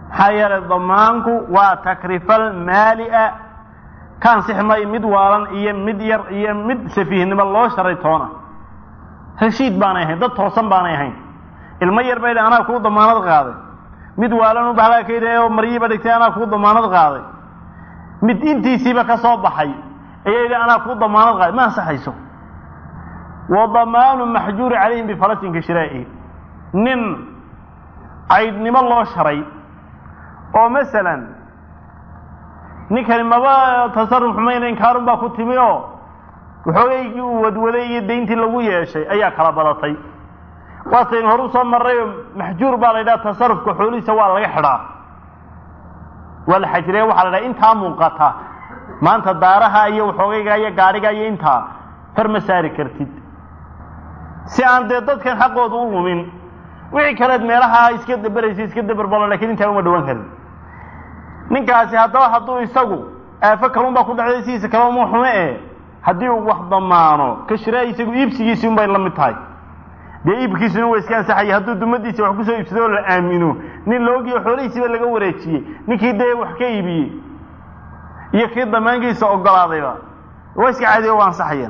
maxaa yeelay damaanku waa takrifal maalia ka ansixi maayo mid waalan iyo mid yar iyo mid safiihnimo loo sharay toona heshiid baanay ahayn dad toosan baanay ahayn ilmo yar bay anaa kuu damaanad qaaday mid waalan bahalaa ka yidhi oo maryiiba dhigtay anaa kuu damaanad qaaday mid intiisiiba ka soo baxay ayaa yidhi anaa kuu damaanad qaaday ma ansaxayso wa damaanu maxjuuri calayhim bifalasin ka shiraa'ihi nin caydhnimo loo sharay oo masalan ninkani maba tasarruf xumayna inkaarun baa ku timi oo waxoogaygii uu wadwaday iyo dayntii lagu yeeshay ayaa kala badatay waataynu hor u soo marray oo maxjuur baa la yidhaha tasarrufka xoolihiisa waa laga xidhaa waa la xajiraya waxaa la dhaha intaa muuqata maanta daaraha iyo waxoogayga iyo gaadhiga iyo intaa far ma saari kartid si aan dee dadkan xaqooda u lumin wixii kaleed meelaha iska daberaysa iska daberbalo lakiin intaa uma dhawan karin ninkaasi haddaba hadduu isagu aafo kalun baa ku dhacday sidiisa kale uma xume e haddii uu wax damaano ka shiraa isagu iibsigiisii un bay la mid tahay dee iibkiisuna waa iska ansaxaya hadduu dumadiisa wax kusoo iibsado oo la aamino nin loogiyo xoolihiisiiba laga wareejiyey ninkii dee wax ka iibiyey iyo kii damaankiisa ogolaadayba waa iska caadiyo waa ansaxayaan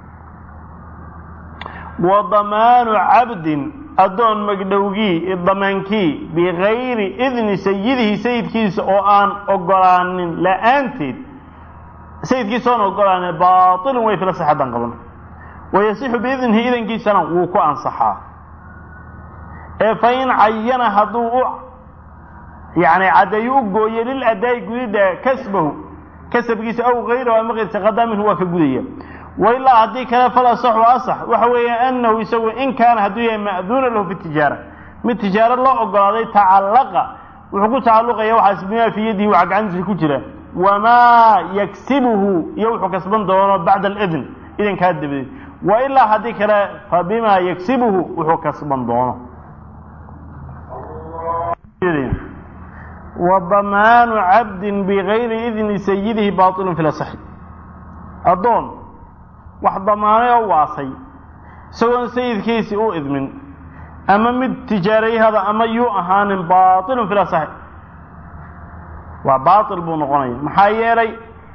wa damaanu cabdin addoon magdhowgii damaankii bikayri idni sayidihi sayidkiisa oo aan ogolaanin la-aanteed sayidkiisa oon ogolaanin baailun way fila saxadan qaban wayasixu biidnihi idankiisana wuu ku ansaxaa ee fa in cayana hadduu u yani caddeeyo u gooye liladaa'i gudidda kasbahu kasabkiisa aw kayrahu ama kayrsa qadaa minhu waa ka gudaya wailaa haddii kale fal asaxu asax waxa weeye anahu isagu in kaana hadduu yahay ma'duuna lahu fi tijaara mid tijaaro loo ogolaaday tacallaqa wuxuu ku tacalluqaya waxaas bimaa fii yadihi waxa gacantiisa ku jira wamaa yaksibuhu iyo wuxuu kasban doono bacda alidn idankaa dabadeed wa ilaa haddii kale fa bimaa yaksibuhu wuxuu kasban doono wa damaanu cabdin bigayri idni sayidihi baailun fi lasaxi addoon wax damaanay oo waasay isagoon sayidkiisii u idmin ama mid tijaarayhada ama yuu ahaanin baailun fi lasaxi waa baail buu noqonaya maxaa yeelay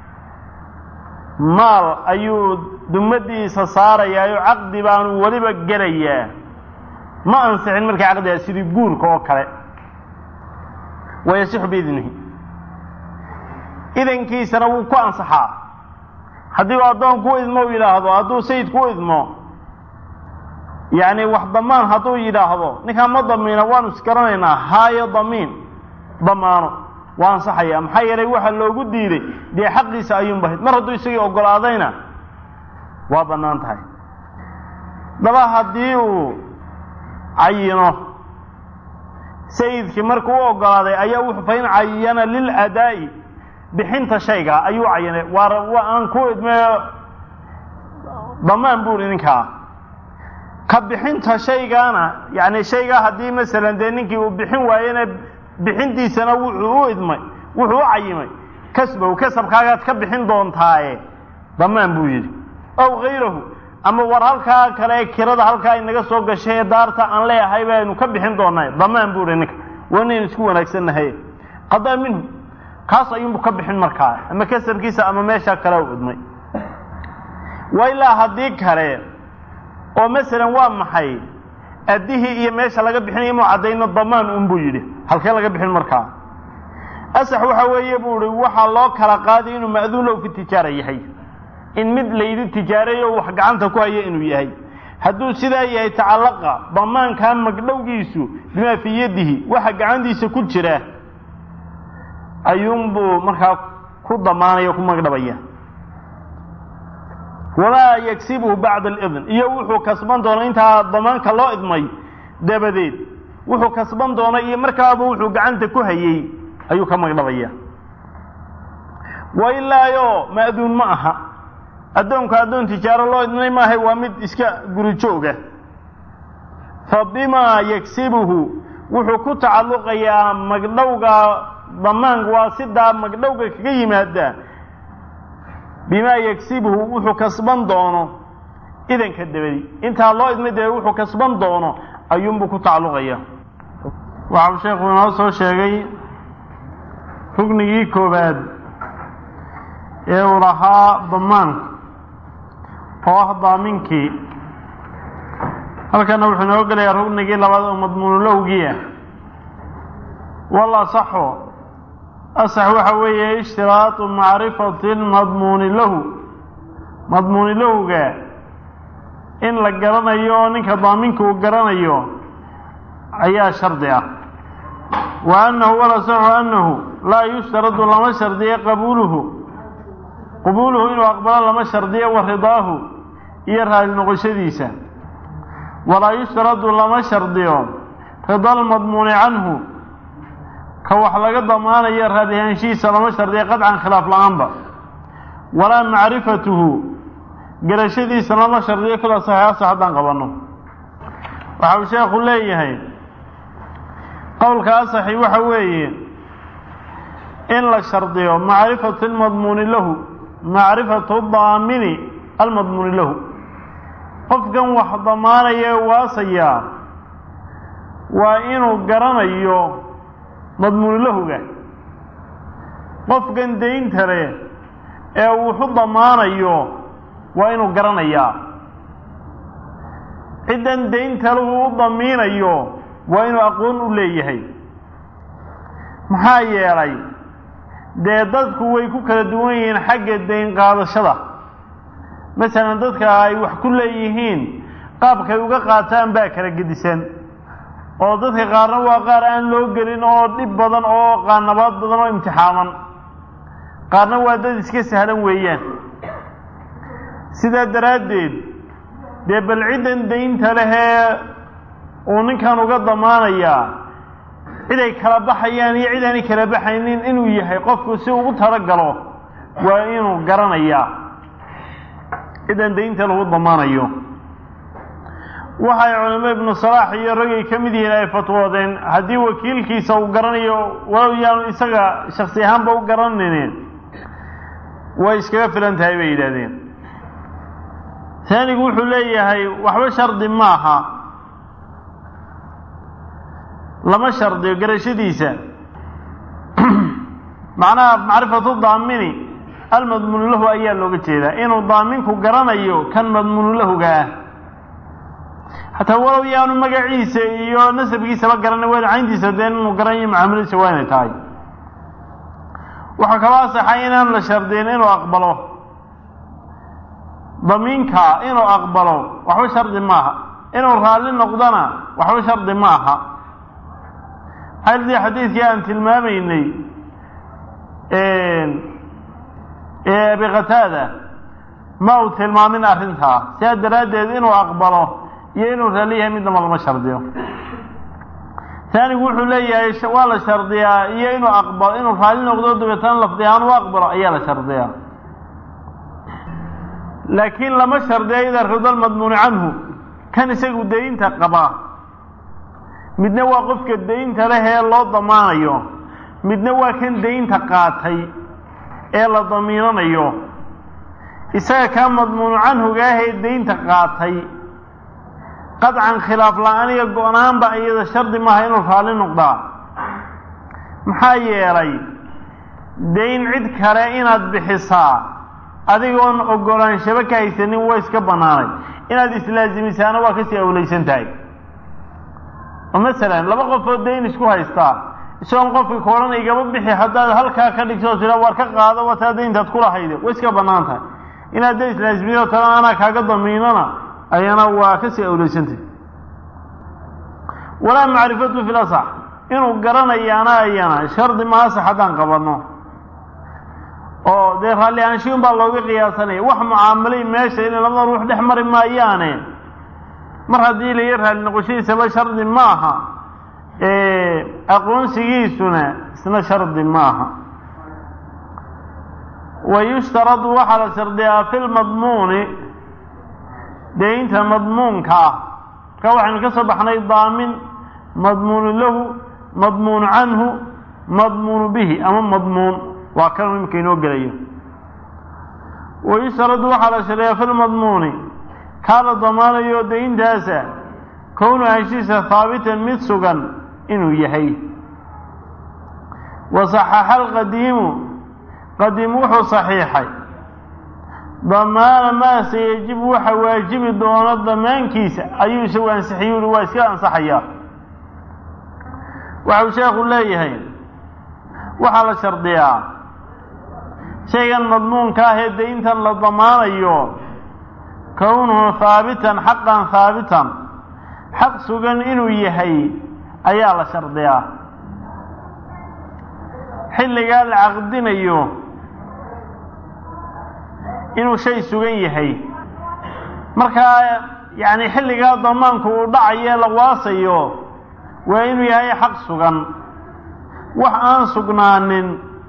maal ayuu dumadiisa saarayaayo caqdi baanu weliba gelayaa ma ansixin markaa caqdigaa sidii guurka oo kale wayasixu biidnihi idankiisana wuu ku ansaxaa haddii uu addoon ku idmo u yidhaahdo hadduu sayid ku idmo yacni wax damaan hadduu yidhaahdo ninkaan ma damiina waanu isgaranaynaa haayo damiin damaano waa ansaxaya maxaa yeelay waxa loogu diiday dee xaqiisa ayuunbahayd mar hadduu isagii ogolaadayna waa bannaan tahay daba haddii uu cayino sayidkii markuu u ogolaaday ayaa wuxuu fa in cayana liladaa'i bixinta shayga ayuu cayinay waa waa aan ku idmeeyo damaan buuri ninkaa ka bixinta shaygaana yani shaygaa haddii masalan dee ninkii uu bixin waayena bixintiisana wuxuu u idmay wuxuu u cayimay kasbow kasabkaagaad ka bixin doontaaye damaan buu yidhi ow hayrahu ama war halkaa kale kirada halkaa inaga soo gashay ee daarta aan leeyahay baynu ka bixin doonaa damaan buu ihi ninka waa inaynu isku wanaagsannahay qadaa minhu kaas ayuunbu ka bixin markaa ama kasabkiisa ama meesha kale u idmay wa ilaa haddii kale oo masalan waa maxay addihii iyo meesha laga bixinaya inuu caddayno damaan unbuu yidhi halkee laga bixin markaa asax waxa weeye buu ihi waxaa loo kala qaaday inuu ma'duun low fi tijaara yahay in mid laydi tijaareeyo wax gacanta ku haya inuu yahay hadduu sidaa yahay tacallaqa damaankaa magdhowgiisu bimaa fii yadihi waxa gacantiisa ku jira ayuunbuu markaa ku damaanaya ku magdhabaya wamaa yagsibuhu bacda alidn iyo wuxuu kasban doono intaa damaanka loo idmay dabadeed wuxuu kasban doono iyo markaaba wuxuu gacanta ku hayey ayuu ka magdhabaya wa ilaayo ma'duun ma aha addoonku addoon tijaaro loo idmay maahay waa mid iska guri jooga fa bimaa yagsibuhu wuxuu ku tacalluqayaa magdhowga damaanka waa sidaa magdhowga kaga yimaada bimaa yagsibuhu wuxuu kasban doono idanka dabadi intaa loo idmay dabe wuxuu kasban doono ayuunbuu ku tacalluqaya waxau sheekhu inoo soo sheegay ruknigii koowaad ee uu lahaa damaanku oo ah daaminkii halkana wuxuu inoo gelayaa ruknigii labaad oo madmuunulowgii ah wal asaxu asax waxa weeye ishtiraatu macrifati lmadmuuni lahu madmuuni lowga in la garanayo oo ninka daaminka uu garanayo ayaa shardi ah wa annahu walasaxu annahu laa yushtaradu lama shardiyo qabuuluhu qabuuluhu inuu aqbalo lama shardiyo wa ridaahu iyo raali noqoshadiisa walaa yushtaradu lama shardiyo rida almadmuuni canhu ka wax laga damaanayo raadihaanshihiisa lama shardiyo qadcan khilaaf la-aanba walaa macrifatuhu garashadiisa lama shardiyo kula saxiixasa haddaan qabanno waxa uu sheekhu leeyahay qowlka asaxi waxa weeye in la shardiyo macrifatu lmadmuuni lahu macrifatu daamini almadmuuni lahu qofkan wax damaanaya ee waasayaa waa inuu garanayo madmuuni lahuga qofkan daynta leh ee wuxu damaanayo waa inuu garanayaa ciddan daynta lahu u damiinayo waa inuu aqoon u leeyahay maxaa yeelay dee dadku way ku kala duwan yihiin xagga dayn qaadashada masalan dadka ay wax ku leeyihiin qaabkay uga qaataan baa kala gedisan oo dadka qaarna waa qaar aan loo gelin oo dhib badan oo qaanabaad badan oo imtixaaman qaarna waa dad iska sahlan weeyaan sidaa daraaddeed dee bal ciddan daynta lehee uu ninkan uga damaanayaa ciday kala baxayaan iyo cid aanay kala baxaynin inuu yahay qofku si ugu talagalo waa inuu garanayaa ciddan daynta lagu damaanayo waxay culamo ibnu salaax iyo ragay ka mid yihiin ay fatwoodeen haddii wakiilkiisa uu garanayo walow yaanu isaga shaksi ahaanba u garanaynin way iskaga filan tahay bay yidhahdeen taanigu wuxuu leeyahay waxba shardi maaha lama shardiyo garashadiisa macnaha macrifatu daamini almadmuunu lahu ayaa looga jeedaa inuu daaminku garanayo kan madmuunu lahuga ah xataa walow yaanu magaciisa iyo nasabkiisaba garanay waa cayntiisa dee inuu garanayo mucaamaladiisa waa inay tahay waxaa kaloo asaxay inaan la shardiyin inuu aqbalo damiinka inuu aqbalo waxba shardi maaha inuu raalli noqdona waxba shardi ma aha xaldii xadiidkii aan tilmaamaynay ee abi qataada ma uu tilmaamin arrintaa sidaa daraaddeed inuu aqbalo iyo inuu raalli yahay midnaba lama shardiyo taanigu wuxuu leeyahay waa la shardiyaa iyo inuu aqbalo inuu raalli noqdo dabeetana lafdi ahaan u aqbalo ayaa la shardiyaa laakiin lama shardiyo ida rida almadmuuni canhu kan isagu daynta qabaa midna waa qofka daynta leh ee loo damaanayo midna waa kan daynta qaatay ee la damiinanayo isaga kaa madmuunu canhuga ah ee daynta qaatay qadcan khilaaf la-aan iyo go-naanba iyada shardi maaha inuu raalli noqdaa maxaa yeelay dayn cid kale inaad bixisaa adigoon ogolaanshaba ka haysanin waa iska bannaanay inaad islaasimisaana waa kasii awlaysan tahay oo masalan laba qofoo dayn isku haystaa isagoon qofka ka odhan igaba bixi haddaad halkaa ka dhigto tira war ka qaado wataa dayntaad kulahayde way iska bannaan tahay inaad da islaasimiyo tala anaa kaaga damiinana ayana waa kasii awlaysantahy walaa macrifatu fi lasax inuu garanayaana ayana shardi ma asax haddaan qabanno oo dee raalli aanshiun baa looga qiyaasanaya wax mucaamalay meesha inay labada ruux dhex mari maayaane mar haddii laga raalli noqoshadiisaba shardi ma aha aqoonsigiisuna isna shardi ma aha wa yushtaradu waxaa la shardiyaa fi lmadmuuni daynta madmuunka ah marka waxaynu ka soo baxnay daamin madmuunu lahu madmuunu canhu madmuunu bihi ama madmuun waa kan imika inoo gelayo wayustaradu waxaa la shardiyaa fi lmadmuuni kaa la damaanayo dayntaasa kownu heshiisa haabitan mid sugan inuu yahay wasaxaxa alqadiimu qadiim wuxuu saxiixay damaana maa sayajibu waxa waajibi doono damaankiisa ayuu isagu ansixiyey uhi waa iska ansaxayaa waxau sheekhu leeyahay waxaa la shardiyaa shaygan madmuunka ah ee dayntan la damaanayo kownuhu haabitan xaqan haabitan xaq sugan inuu yahay ayaa la shardiyaa xilligaa la caqdinayo inuu shay sugan yahay markaa yacni xilligaa damaanku uu dhacayo la waasayo waa inuu yahay xaq sugan wax aan sugnaanin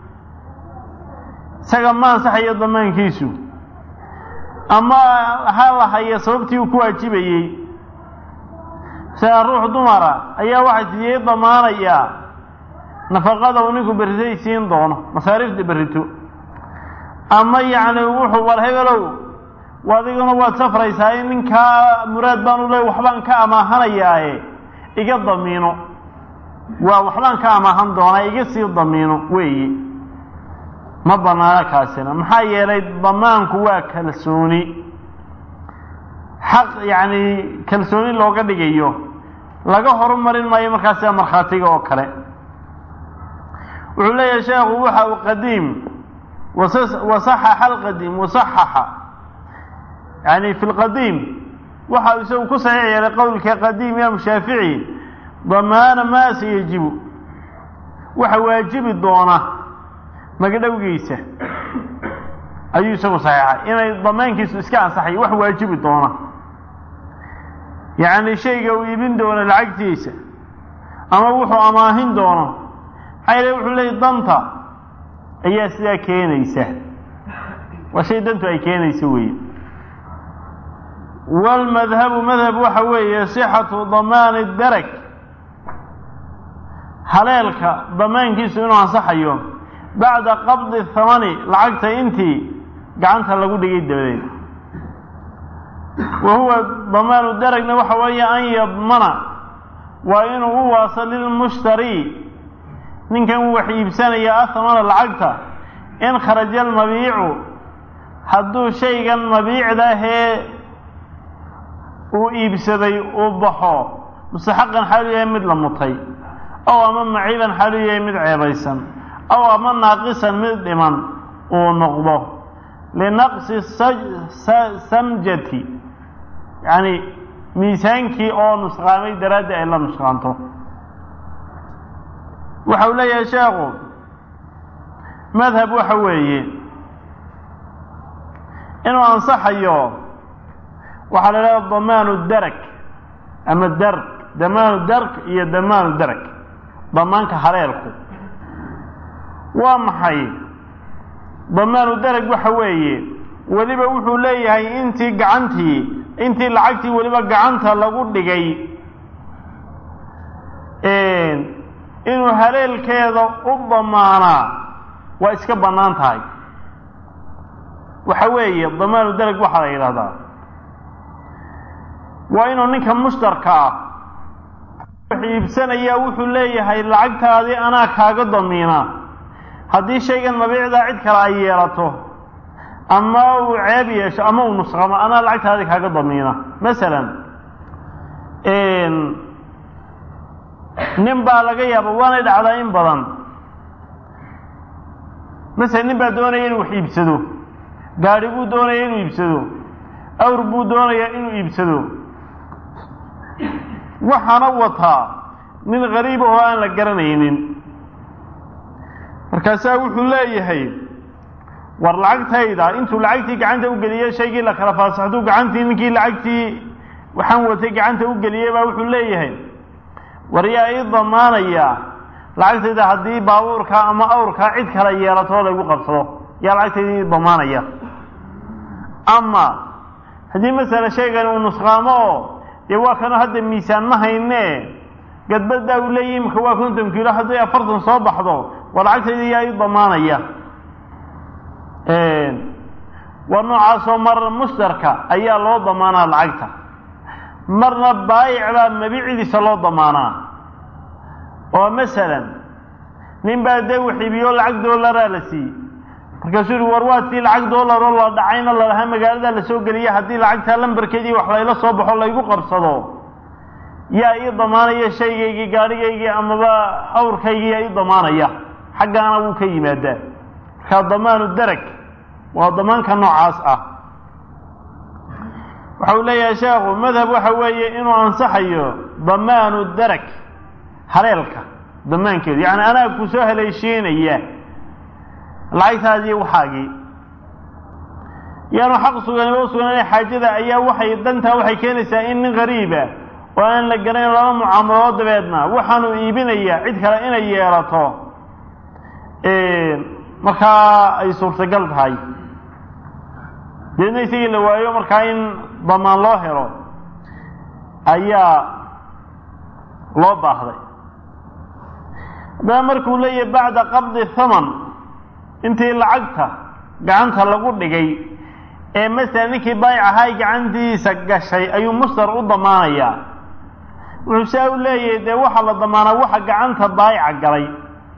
isaga ma ansaxayo damaankiisu ama ha la haya sababtii uu ku waajibayey sida ruux dumara ayaa waxay sidiyey damaanayaa nafaqada uu ninku berritay siin doono masaariifta berrito ama yacni wuxuu war hebelow adiguna waad safraysaa in ninkaa muraad baanu leey waxbaan ka amaahanayaaye iga damiino waa waxbaan ka amaahan doonaa iga sii damiino weeye ma banaano kaasina maxaa yeelay damaanku waa kalsooni xaq yacni kalsooni looga dhigayo laga horumarin maayo markaas sida markhaatiga oo kale wuxuu leeyahay sheekhu waxa uu qadiim wasaxaxa alqadiim wasaxaxa yani fi lqadiim waxa uu isagu ku saxiix yeelay qowlka qadiim imaam shaafici damaana maa sayajibu waxa waajibi doona magdhowgiisa ayuu isagu saxiixay inay damaankiisu iska ansaxayo wax waajibi doona yacni shayga uu iibin doono lacagtiisa ama wuxuu amaahin doono maxaa yeele wuxuu leeyay danta ayaa sidaa keenaysa waa shay dantu ay keenaysa weeye waalmadhabu madhab waxa weeye sixatu damaani darag haleelka damaankiisu inuu ansaxayo bacda qabdi thamani lacagta intii gacanta lagu dhigay dabadeed wa huwa damaanu daragna waxa weeye an yadmana waa inuu u waaso lilmushtari ninkan wax iibsanaya athamana lacagta in kharaja almabiicu hadduu shaygan mabiicdahee uu iibsaday uu baxo mustaxaqan xaalu yahay mid la mutay ow ama maciiban xaalu yahay mid ceebaysan ow ama naaqisan mid dhiman uu noqdo linaqsi samjati yacni miisaankii oo nusqaamay daraaddi ay la nusqaanto waxa uu leeyahay sheekhu madhab waxa weeye inuu ansaxayo waxaa la idhaha damaanu darag ama darg damaanu darg iyo damaanu darag damaanka haleelku waa maxay damaanu darag waxa weeye weliba wuxuu leeyahay intii gacantii intii lacagtii weliba gacanta lagu dhigay inuu haleelkeeda u damaanaa waa iska bannaan tahay waxa weeye damaanu darag waxaa la yidhahdaa waa inuu ninka mushtarka ah wax iibsanayaa wuxuu leeyahay lacagtaadii anaa kaaga damiina haddii shaygan mabiicdaa cid kale ay yeelato ama uu ceeb yeesho ama uu nusqamo anaa lacagtaadii kaaga damiina masalan nin baa laga yaaba waanay dhacdaa in badan masalan nin baa doonaya inuu wax iibsado gaadhi buu doonaya inuu iibsado awr buu doonayaa inuu iibsado waxaana wataa nin gariib oo aan la garanaynin markaasaa wuxuu leeyahay war lacagtayda intuu lacagtii gacanta u geliye shaygii la kala faasaxduu gacantii ninkii lacagtii waxaan watay gacanta u geliyey baa wuxuu leeyahay war yaa ii damaanayaa lacagtayda haddii baabuurkaa ama awrkaa cid kale yeelato laygu qabsado yaa lacagtayda ii damaanaya ama haddii masala shaygan uu nusqaamo oo dee waa kanoo hadda miisaan ma hayne gadbadaa uu leeyahy imika waa konton kiilo hadday afartan soo baxdo waa lacagtayda yaa ii damaanaya waa noocaasoo mar mushtarka ayaa loo damaanaa lacagta marna baayic baa mabicidiisa loo damaanaa oo masalan nin baa dee uu xibiyo lacag doolaraa la siiyey markaasuu yihi war waa tii lacag doolaroo la dhacayna lalahaa magaaladaa lasoo geliya haddii lacagtaa lambarkeedii wax layla soo baxo laygu qabsado yaa ii damaanaya shaygaygii gaadhigaygii amaba awrkaygii yaa ii damaanaya xaggaana wuu ka yimaadaa markaa damaanu darag waa damaanka noocaas ah waxa uu leeyahay sheekhu madhab waxa weeye inuu ansaxayo damaanu darag haleelka damaankeedu yacni anaa ku soo haleeshiinaya lacagtaadii waxaagii yaanu xaq suganiba u suganana xaajada ayaa waxay dantaa waxay keenaysaa in nin gariiba oo aan la garanayn laba mucaamalo dabeedna waxaanu iibinaya cid kale inay yeelato markaa ay suurtagal tahay deedna isagii la waayo markaa in damaan loo helo ayaa loo baahday haddaba markuu leeyahay bacda qabdi thaman intii lacagta gacanta lagu dhigay ee masala ninkii baayic ahay gacantiisa gashay ayuu mustar u damaanayaa wuxuu saa u leeyahay dee waxaa la damaanaa waxa gacanta baayica galay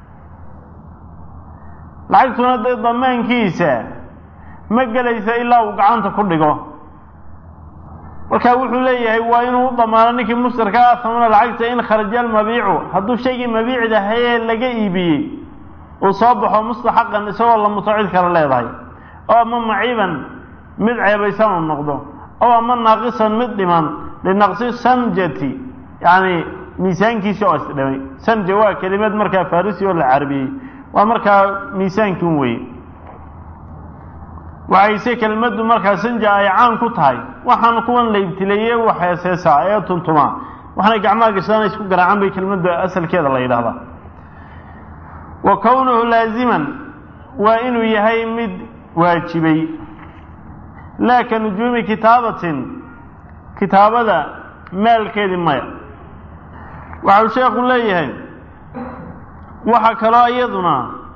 lacagtuna dee damaankiisa ma gelaysa ilaa uu gacanta ku dhigo marka wuxuu leeyahay waa inuu u damaano ninkii mustarka ah samana lacagta in kharaja almabiicu hadduu shaygii mabiicda hayee laga iibiyey uu soo baxo mustaxaqan isagoo la muto cid kale leedahay oo ama maciiban mid ceebaysan uu noqdo oo ama naaqisan mid dhiman linaqsi sanjati yacni miisaankiisi oo isdhimay sanja waa kelimad markaa farisi oo la carabiyey waa markaa miisaankin weye waxayse kelmaddu markaa sanja ay caan ku tahay waxaan kuwan la ibtileeye waxeeseesaa ee tuntumaa waxaanay gacmaha gashadaan isku garaacaan bay kelmadda asalkeeda la yidhahdaa wa kownuhu laaziman waa inuu yahay mid waajibay laa ka nujuumi kitaabatin kitaabada maalkeedii maya waxau sheekhu leeyahay waxaa kaloo iyaduna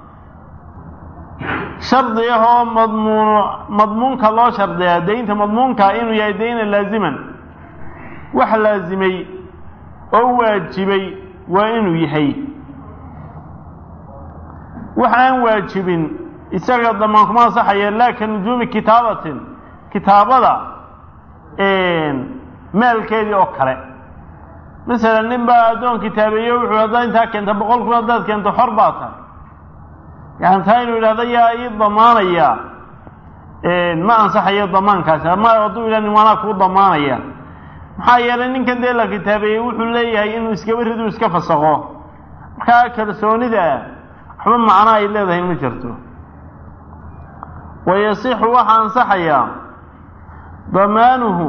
shardi ah oo madmuun madmuunka loo shardiyaa daynta madmuunkaa inuu yahay dayna laaziman wax laazimay oo waajibay waa inuu yahay wax aan waajibin isaga damaan kuma ansaxaya laa ka nujuumi kitaabatin kitaabada maalkeedii oo kale masalan nin baa addoon kitaabeeye wuxuu haddaa intaa keenta boqol kun haddaad keento xor baa tahay yani taa inuu yidhahdo yaa ii damaanaya ma ansaxayo damaankaasi ama hadduu yidhah nin waanaa kuu damaanaya maxaa yeelay ninkan dee la kitaabeeyey wuxuu leeyahay inuu iskaba ridu iska fasaqo markaa kalsoonida waxba macno ay leedahay ma jirto wayasixu waxaa ansaxayaa damaanuhu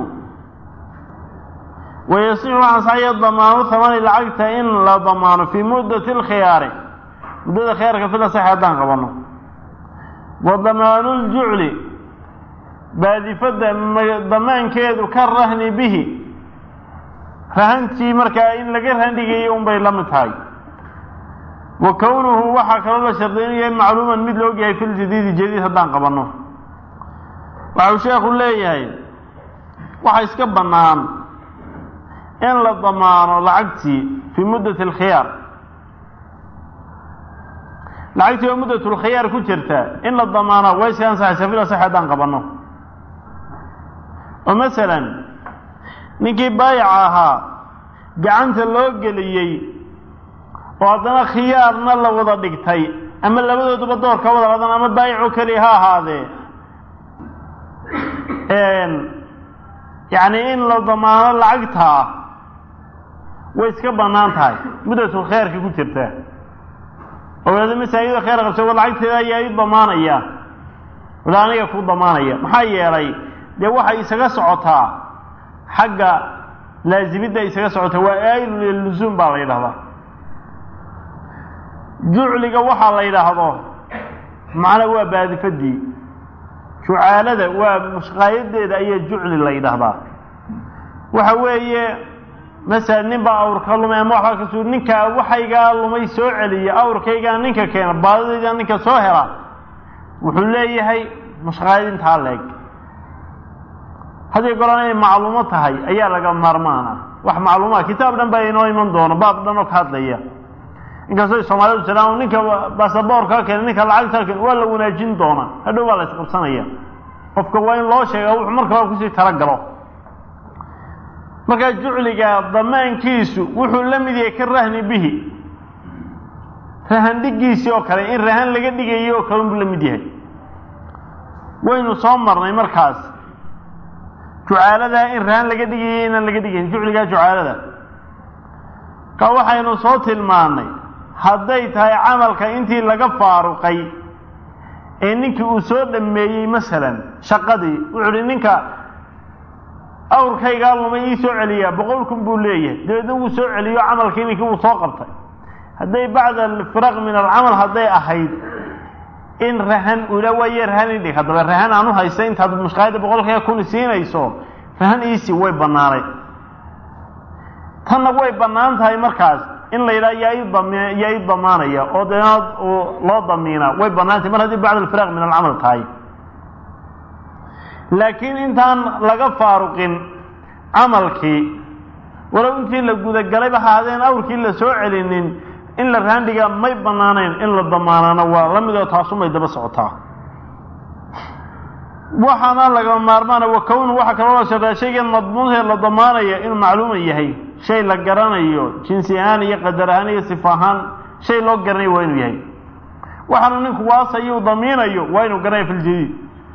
wayasixu waxaa ansaxaya damaanu thamani lacagta in la damaano fii muddati alkhiyaari muddada khiyaarka fil asaxi haddaan qabano wa damaanu ljucli baadifadda damaankeedu ka rahni bihi rahantii markaa in laga rahandhigayay unbay la mid tahay wa kownuhu waxaa kaloo la sharday inuu yahay macluuman mid la ogyahay fi ljadiidi jadiid haddaan qabanno waxau sheekhu leeyahay waxa iska bannaan in la damaano lacagtii fii muddati alkhiyaar lacagtii oo muddatulkhiyaar ku jirta in la damaano way iska ansaxaysaa fil asaxi haddaan qabanno oo masalan ninkii baayaca ahaa gacanta loo geliyey oo haddana khiyaarna la wada dhigtay ama labadooduba door ka wada qadan ama baayicoo keliya ha ahaadee yacni in la damaano lacagtaa way iska bannaan tahay muddatul khayrka ku jirta oo wada masaajida khayr qabsa wa lacagteeda ayaa i damaanaya wada aniga ku damaanaya maxaa yeelay dee waxay isaga socotaa xagga laazimidda isaga socota waa aayilu lilusuum baa la yidhahdaa jucliga waxaa la yidhaahdo macna waa baadifadii jucaalada waa mushqaayadeeda ayaa jucli la yidhaahdaa waxa weeye masalan nin baa awrka lumay ama waxbaa ka suu ninkaa waxaygaa lumay soo celiya awrkaygaa ninka keena baadidaydaa ninka soo hela wuxuu leeyahay mushqaayad intaa leeg haddii goran inay macluumo tahay ayaa laga maarmaana wax macluumaa kitaab dhan baa inoo iman doono baab dhan oo ka hadlaya inkastoo soomaalidu jiraan ninka basaboorka keen ninka lacagta keen waa la wanaajin doonaa hadhow baa la isqabsanaya qofka waa in loo sheega wuxuu marka hore kusii talagalo markaa jucliga damaankiisu wuxuu la mid yahay ka rahni bihi rahan dhigiisii oo kale in rahan laga dhigayo oo kale unbuu la mid yahay waynu soo marnay markaas jucaaladaa in rahan laga dhigayo inaan laga dhigayn jucligaa jucaalada ka waxaynu soo tilmaannay hadday tahay camalka intii laga faaruqay ee ninkii uu soo dhammeeyey masalan shaqadii wuxuu uhi ninka awrkaygaa lumay ii soo celiyaa boqol kun buu leeyahay dabeedna wuu soo celiyo camalkii ninkii uu soo qabtay hadday bacda alfiraq min alcamal hadday ahayd in rahan ula waaye rahan idhig haddaba rahan aan u haysta intaad mushkaayadda boqolkiiba kun siinayso rahan iisi way bannaanay tanna way bannaan tahay markaas in la yidhaha yaa i dam yaa i damaanaya oo denaad loo damiinaa way bannaan tahay mar haddii bacda alfiraq min alcamal tahay laakiin intaan laga faaruqin camalkii walow intii la gudagalayba haadeen awrkii la soo celinin in la raandhigaa may bannaanayn in la damaanaana waa la midoo taasumay daba socotaa waxaana laga maarmaana wa kownu waxaa kaloo la sheegaa shaygan madmuunhee la damaanaya inuu macluuma yahay shay la garanayo jinsi ahaan iyo qadar ahaan iyo sifa ahaan shay loo garanayo waa inuu yahay waxaanu ninku waasayo u damiinayo waa inuu garanaya filjadiid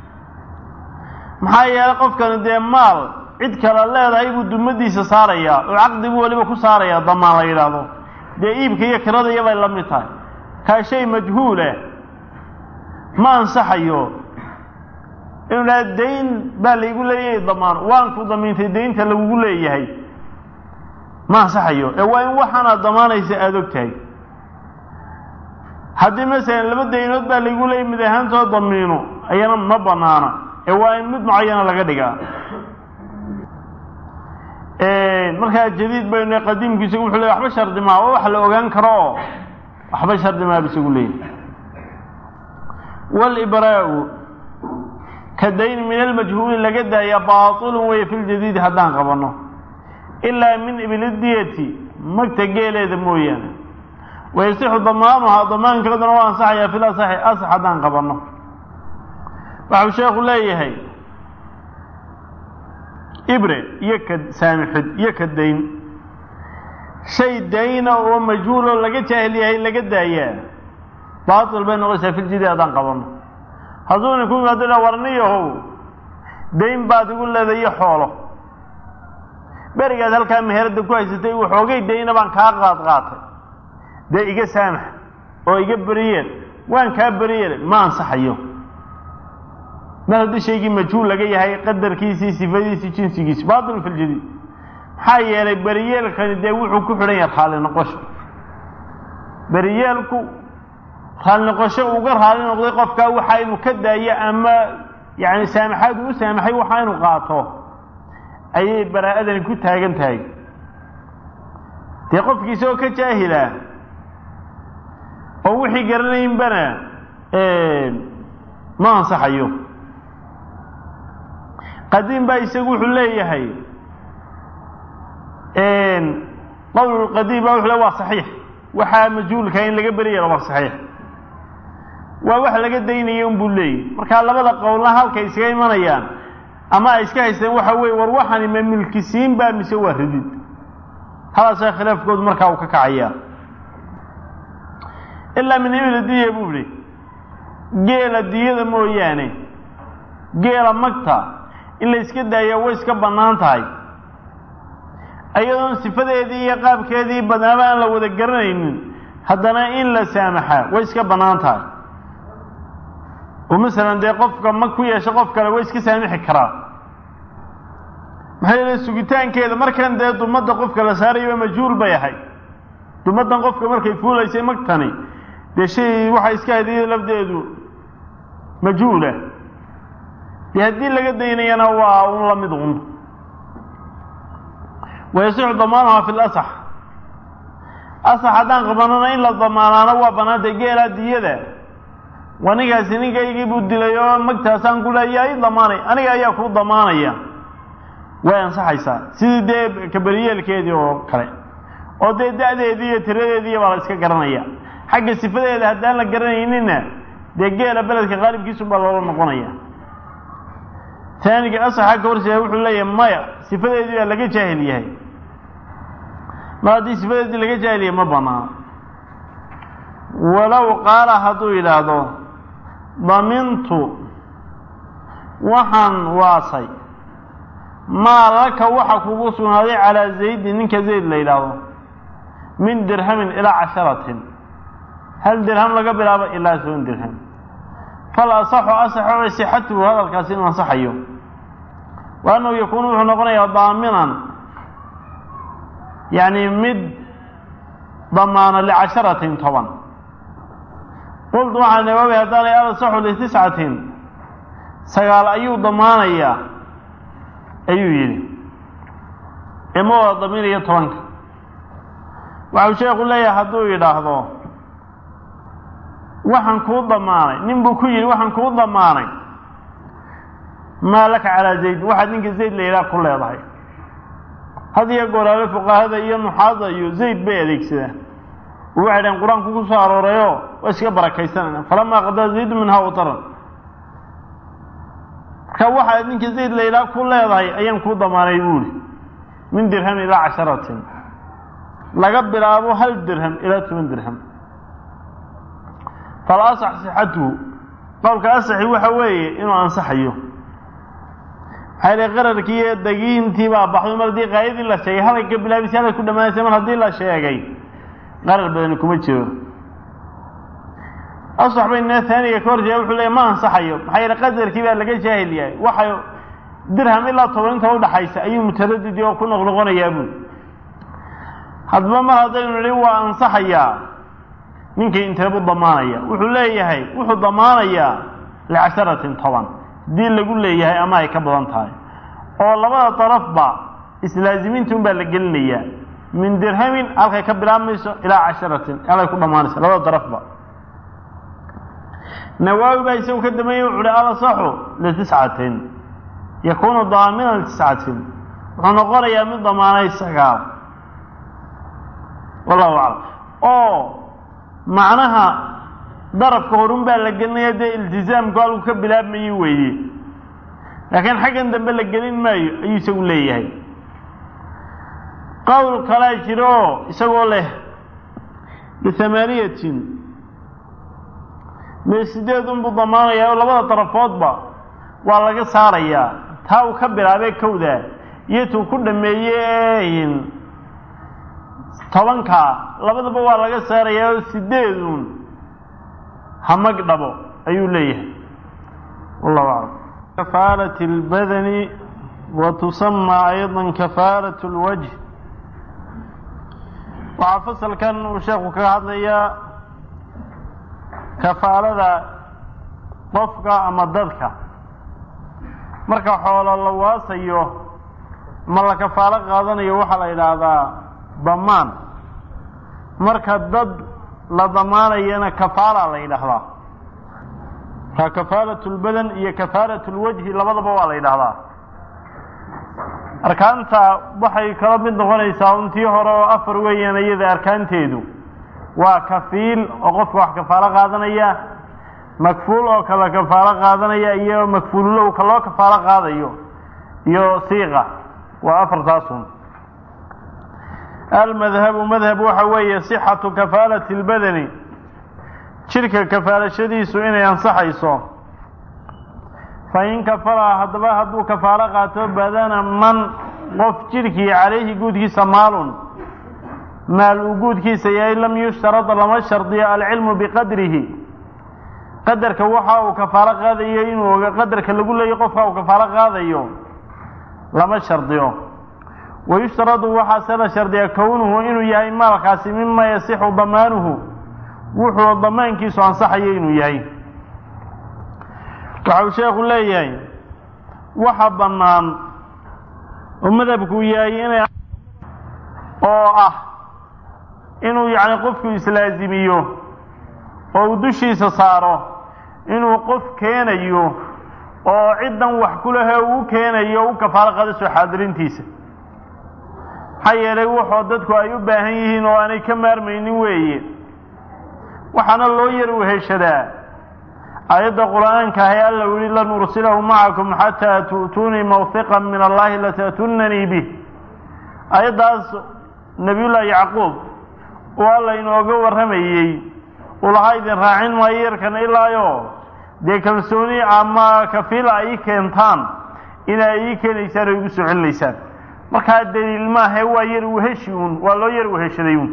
maxaa yeelay qofkani dee maal cid kale leedahay buu dumadiisa saarayaa oo caqdi buu weliba ku saarayaa damaan la yidhaahdo dee iibka iyo kiradaiyo bay la mid tahay kaa shay majhuulah ma ansaxayo inuu dhaha dayn baa laygu leeyahay damaan waan ku damiintay daynta lagugu leeyahay ma ansaxayo ee waa in waxaanaad damaanaysa aada og tahay haddii masalan laba daynood baa laygu leeyay mid ahaantoo damiino ayana ma banaana ee waa in mid mucayana laga dhigaa markaa jadiid baynu qadiimku isagu wuxuu leey waxba shardi maa waa wax la ogaan karo oo waxba shardi maa bu isagu leeyahy walibraau ka dayn min almajhuuli laga daaya baatilun weeye fi ljadiidi haddaan qabanno ilaa min iblidiyati magta geeleeda mooyaane wayasixu damaanuhaa damaankeeduna waa ansaxayaa fil asaxi asax haddaan qabanno waxau sheekhu leeyahay ibre iyo ka saamixid iyo ka dayn shay dayna oo majhuuloo laga jaahil yahay laga daayaa baatil bay noqonaysaa filjidi haddaan qabanno hadduu ninku yimaado dha warniyahow dayn baad igu leedayo xoolo berigaad halkaa meherada ku haysatay waxoogay dayna baan kaa qaad qaatay dee iga saamax oo iga beriyeel waan kaa beriyeel ma ansaxayo mar haddii shaygii majhuul laga yahay qadarkiisii sifadiisii jinsigiisi baatil fi ljadiid maxaa yeelay beriyeelkani dee wuxuu ku xidhan yahay raali noqosho beriyeelku raali noqosho uga raali noqday qofkaa waxa inuu ka daayo ama yani saamaxaad uu u saamaxay waxa inuu qaato ayay baraa-adani ku taagan tahay dee qofkii isagoo ka jaahila oo wixii garanaynbana ma ansaxayo qadiim baa isagu wuxuu leeyahay qowl qadiim baa wuxuu le waa saxiix waxaa majhuulka in laga beri yaro waa saxiix waa wax laga daynaya un buu leeyahy markaa labada qowlna halkay iskaga imanayaan ama ay iska haysteen waxa weye war waxani ma milkisiin baa mise waa ridid halaasaa khilaafkoodu markaa uu ka kacayaa ilaa min ibil diya buu ihi geela diyada mooyaane geela magta in la iska daaya way iska bannaan tahay iyadoon sifadeedii iyo qaabkeedii badnaaba aan la wada garanaynin haddana in la saamaxaa way iska bannaan tahay oo masalan dee qofka mag ku yeesha qof kale way iska saamixi karaa maxaa yeele sugitaankeeda markan dee dumadda qofka la saarayaba majhuul bay ahayd dumaddan qofka markay fuulaysay magtani dee shay waxay iska ahayd iyada lafdeedu majhuulah dee haddii laga daynayana waa un la mid un wayasixu damaanuhaa fi lasax asax haddaan qabanana in la damaanaano waa bannaantay geelaa diyada waa ninkaasi ninkaygii buu dilay oo magtaasaan ku leeya i damaanay aniga ayaa kuu damaanaya way ansaxaysaa sidii dee kaberiyeelkeedii oo kale oo dee da-deedii iyo tiradeediiya baa la iska garanaya xagga sifadeeda haddaan la garanayninna dee geela beledka qaalibkiisun baa loola noqonaya taaniga asaxa ka horseeda wuxuu leeyahay maya sifadeedii baa laga jaahil yahay mar haddii sifadeedii laga jaahil yahay ma banaano walow qaala hadduu yidhaahdo damintu waxaan waasay maa laka waxa kugu sugnaaday calaa zaydin ninka zayd la yidhaahdo min dirhamin ilaa casharatin hal dirham laga bilaabo ilaa toban dirham fal asaxu asaxo sixatuhu hadalkaasi inuu ansaxayo wa annahu yakuunu wuxuu noqonayaa daaminan yacni mid damaano licasharatin toban qultu waxaa nawawi haddaanay alasaxu litiscatin sagaal ayuu damaanayaa ayuu yidhi ima wada daminayo tobanka waxau sheekhu leeyahay hadduu yidhaahdo waxaan kuu damaanay nin buu ku yidhi waxaan kuu damaanay maa laka calaa zayd waxaad ninka zayd la yidhaha ku leedahay had iyo goraale fuqahada iyo nuxaada iyo zayd bay adeegsadaan oo waxay dhaheen qur-aanku ku soo aroorayo waa iska barakaysanayna falamaa qadaa zaydu minhaa wataran marka waxaad ninka zayd la yidhaha ku leedahay ayaan kuu damaanay buuhi min dirham ilaa casharatin laga bilaabo hal dirham ilaa toban dirham fal asax sixatuhu qowlka asaxi waxa weeye inuu ansaxayo maxaa yidhi qararkii iyo dagiintii baa baxday mar haddii qaayadii la sheegay halay ka bilaabisa halay ku dhamaanaysa mar haddii la sheegay qarar badani kuma jiro asax bayna taaniga ka horjeeda wuxuu leeyahy ma ansaxayo maxaa yeele qadarkii baa laga jaahil yahay waxay dirham ilaa toban inta udhaxaysa ayuu mutaradidi oo ku noqnoqonayaa buuli haddaba mar haddaynu nidhi waa ansaxayaa ninkii inteebuu damaanaya wuxuu leeyahay wuxuu damaanayaa licasharatin toban haddii lagu leeyahay ama ay ka badan tahay oo labada darafba islaazimiinta un baa la gelinayaa min dirhamin halkay ka bilaabmayso ilaa casharatin halay ku dhammaanayso labada darafba nawaawi baa isagu ka dambeeyey wuxu uhi alasaxu litiscatin yakuunu daaminan litiscatin wuxuu noqonayaa mid damaanay sagaal wallahu aclam oo macnaha darafka horun baa la gelinaya dee iltizaamku halku ka bilaabmayey weeye laakiin xaggan dambe la gelin maayo ayuu isagu leeyahay qowl kalaa jira oo isagoo leh bihamaaniyatin mee sideed unbuu damaanayaa oo labada darafoodba waa laga saarayaa taa uu ka bilaabee kowda iyo tuu ku dhameeye tobankaa labadaba waa laga saarayaa oo sideedun hamag dhabo ayuu leeyahay wallahu aclam kafaalat اlbadani wa tusama ayضa kafaalat اlwajh waxaa fasalkan uu sheekhu kaga hadlayaa kafaalada qofka ama dadka marka xoolo la waasayo ma la kafaalo qaadanayo waxaa la yidhaahdaa damaan marka dad la damaanayana kafaala la yidhaahdaa marka kafaalat lbadan iyo kafaalat lwajhi labadaba waa la yidhaahdaa arkaanta waxay kala mid noqonaysaa untii hore oo afar weeyaan iyada arkaanteedu waa kafiil oo qofka wax kafaalo qaadanaya makfuul oo kala kafaalo qaadanaya iyo makfuululow ka loo kafaalo qaadayo iyo siiqa waa afartaasun almadhabu madhab waxa weeye sixatu kafaalati اlbadani jidhka kafaalashadiisu inay ansaxayso fain kafala haddaba hadduu kafaalo qaato badana man qof jidhkii calayhi guudkiisa maalun maal uu guudkiisa yahay lam yushtarad lama shardiyo alcilmu biqadrihi qadarka waxa uu kafaalo qaadayo inuu oga qadarka lagu leeyo qofka uu kafaalo qaadayo lama shardiyo wayushtaradu waxaase la shardiya kownuhu inuu yahay maalkaasi mima yasixu damaanuhu wuxuu damaankiisu ansaxayo inuu yahay waxa uu sheekhu leeyahay waxa bannaan oo madhabku yahay inay oo ah inuu yacni qofku islaazimiyo oo uu dushiisa saaro inuu qof keenayo oo ciddan wax ku lehe uu keenayo u kafaalo qaado soo xaadirintiisa maxaa yeelay wuxuu dadku ay u baahan yihiin oo aanay ka maarmaynin weeye waxaana loo yar weheshadaa aayadda qur'aanka ahe alla u yihi lan ursilahu macakum xataa tu'tuunii mawhiqan min allahi lata'tunanii bih aayaddaas nebiyullaahi yacquub oo alla inooga warramayey uu lahaa idin raacin maayo yarkan ilaayo dee kalsooni ama kafiila ay ii keentaan inay ii keenaysaan oo igu soo celinaysaan markaa daliil maahe waa yar weheshi uun waa loo yar weheshaday uun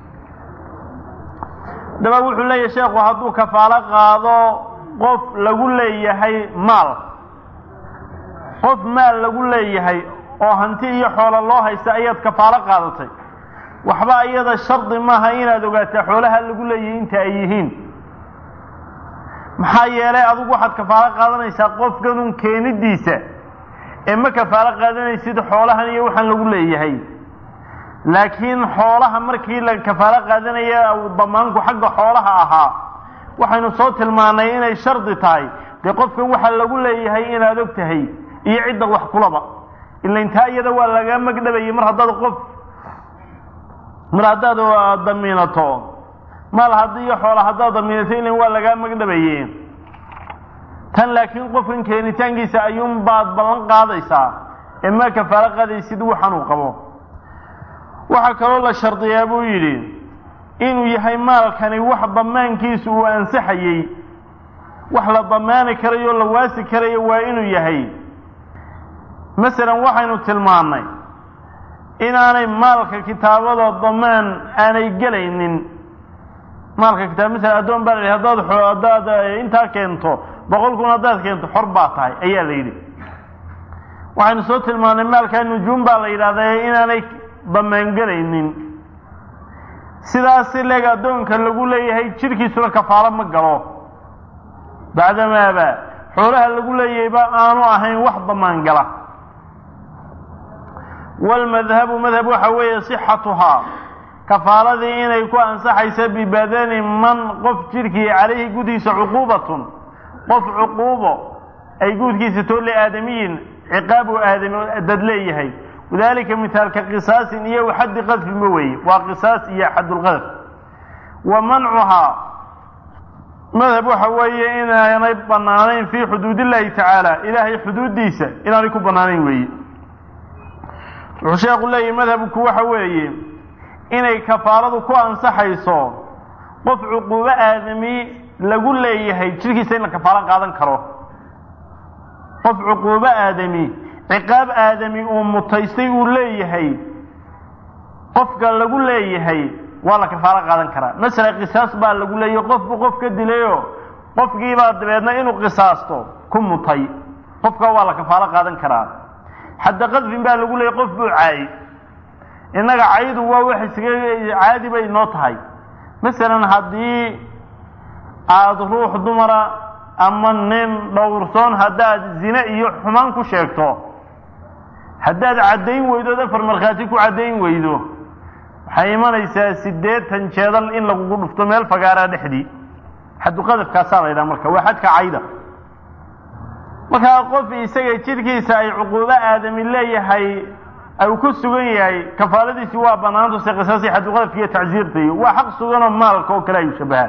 daba wuxuu leeyahay sheekhu hadduu kafaalo qaado qof lagu leeyahay maal qof maal lagu leeyahay oo hanti iyo xoolo loo haysta ayaad kafaalo qaadatay waxba iyada shardi maaha inaad ogaataa xoolaha lagu leeyahay inta ay yihiin maxaa yeelay adigu waxaad kafaalo qaadanaysaa qofkanun keenidiisa ee ma kafaalo qaadanaysid xoolahan iyo waxaan lagu leeyahay laakiin xoolaha markii la kafaalo qaadanaya damaanku xagga xoolaha ahaa waxaynu soo tilmaanay inay shardi tahay dee qofkan waxa lagu leeyahay inaad og tahay iyo cidda wax kulaba ila intaa iyada waa laga magdhabayay mar haddaad qof mar haddaad damiinato maal haddii iyo xoola haddaad damiinato ilan waa lagaa magdhabaye tan laakiin qofkan keenitaankiisa ayuun baad ballan qaadaysaa ee ma kafaalo qaadaysid waxan uu qabo waxaa kaloo la shardiyaa buu yidhi inuu yahay maalkani wax damaankiisu uu ansaxayey wax la damaani karayo o la waasi karayo waa inuu yahay masalan waxaynu tilmaannay inaanay maalka kitaabada damaan aanay gelaynin maalka kitaab masalan addoon baa la yidhi haddaad haddaad intaa keento boqol kun haddaad keento xor baa tahay ayaa la yidhi waxaynu soo tilmaannay maalkaa nujuum baa la yidhahdaa inaanay damaangelaynin sidaasi leeg addoonka lagu leeyahay jidhkiisuna kafaalo ma galo bacdamaaba xoolaha lagu leeyahayba aanu ahayn wax damaan gala walmadhabu madhab waxa weeye sixatuhaa kafaaladii inay ku ansaxaysa bibadani man qof jidhkii calayhi gudiisa cuquubatun qof cuquubo ay guudkiisa too liaadamiyin ciqaab uu aadami dad leeyahay wadalika mithaalka qisaasin iyo waxaddi qadfinba weeye waa qisaas iyo xaddulqadf wa mancuhaa madhab waxa weeye inaanay bannaanayn fii xuduud illaahi tacaala ilaahay xuduuddiisa inaanay ku bannaanayn weeye wuxuu sheekhu leeyahy madhabku waxa weeye inay kafaaladu ku ansaxayso qof cuquubo aadami lagu leeyahay jidhkiisa in la kafaalo qaadan karo qof cuquubo aadami ciqaab aadami uu mutaystay uu leeyahay qofka lagu leeyahay waa la kafaalo qaadan karaa masala qisaas baa lagu leeyahay qofbu qof ka dilayo qofkiibaa dabeedna inuu qisaasto ku mutay qofka waa la kafaalo qaadan karaa xadda qadfin baa lagu leeyahy qof buu caayay innaga caydu waa wax isaga caadi bay noo tahay masalan haddii aada ruux dumara ama nin dhowrsoon haddaad zine iyo xumaan ku sheegto haddaad caddayn weydo afar markhaati ku caddayn weydo waxay imanaysaa siddeetan jeedal in lagugu dhufto meel fagaaraa dhexdii xadduqadafkaasaa la ydhaha marka waa xadka cayda markaa qof isaga jidhkiisa ay cuquubo aadami leeyahay u ku sugan yahay kafaaladiisi waa banaantu se qisaasi xadduqadafka iyo tacsiirta iyo waa xaq suganoo maalka oo kale ayu shabahaan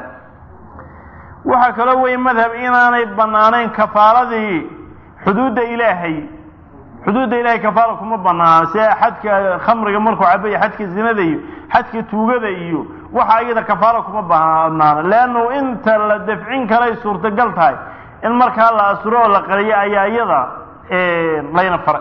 waxaa kaloo weeye madhab inaanay bannaanayn kafaaladii xuduudda ilaahay xuduudda ilahay kafaala kuma banaana sida xadka khamriga markuu cabaya xadka zinada iyo xadka tuugada iyo waxa iyada kafaala kuma banaana leannu inta la dafcin karay suurtagal tahay in markaa la asuro oo la qariyo ayaa iyada layna faray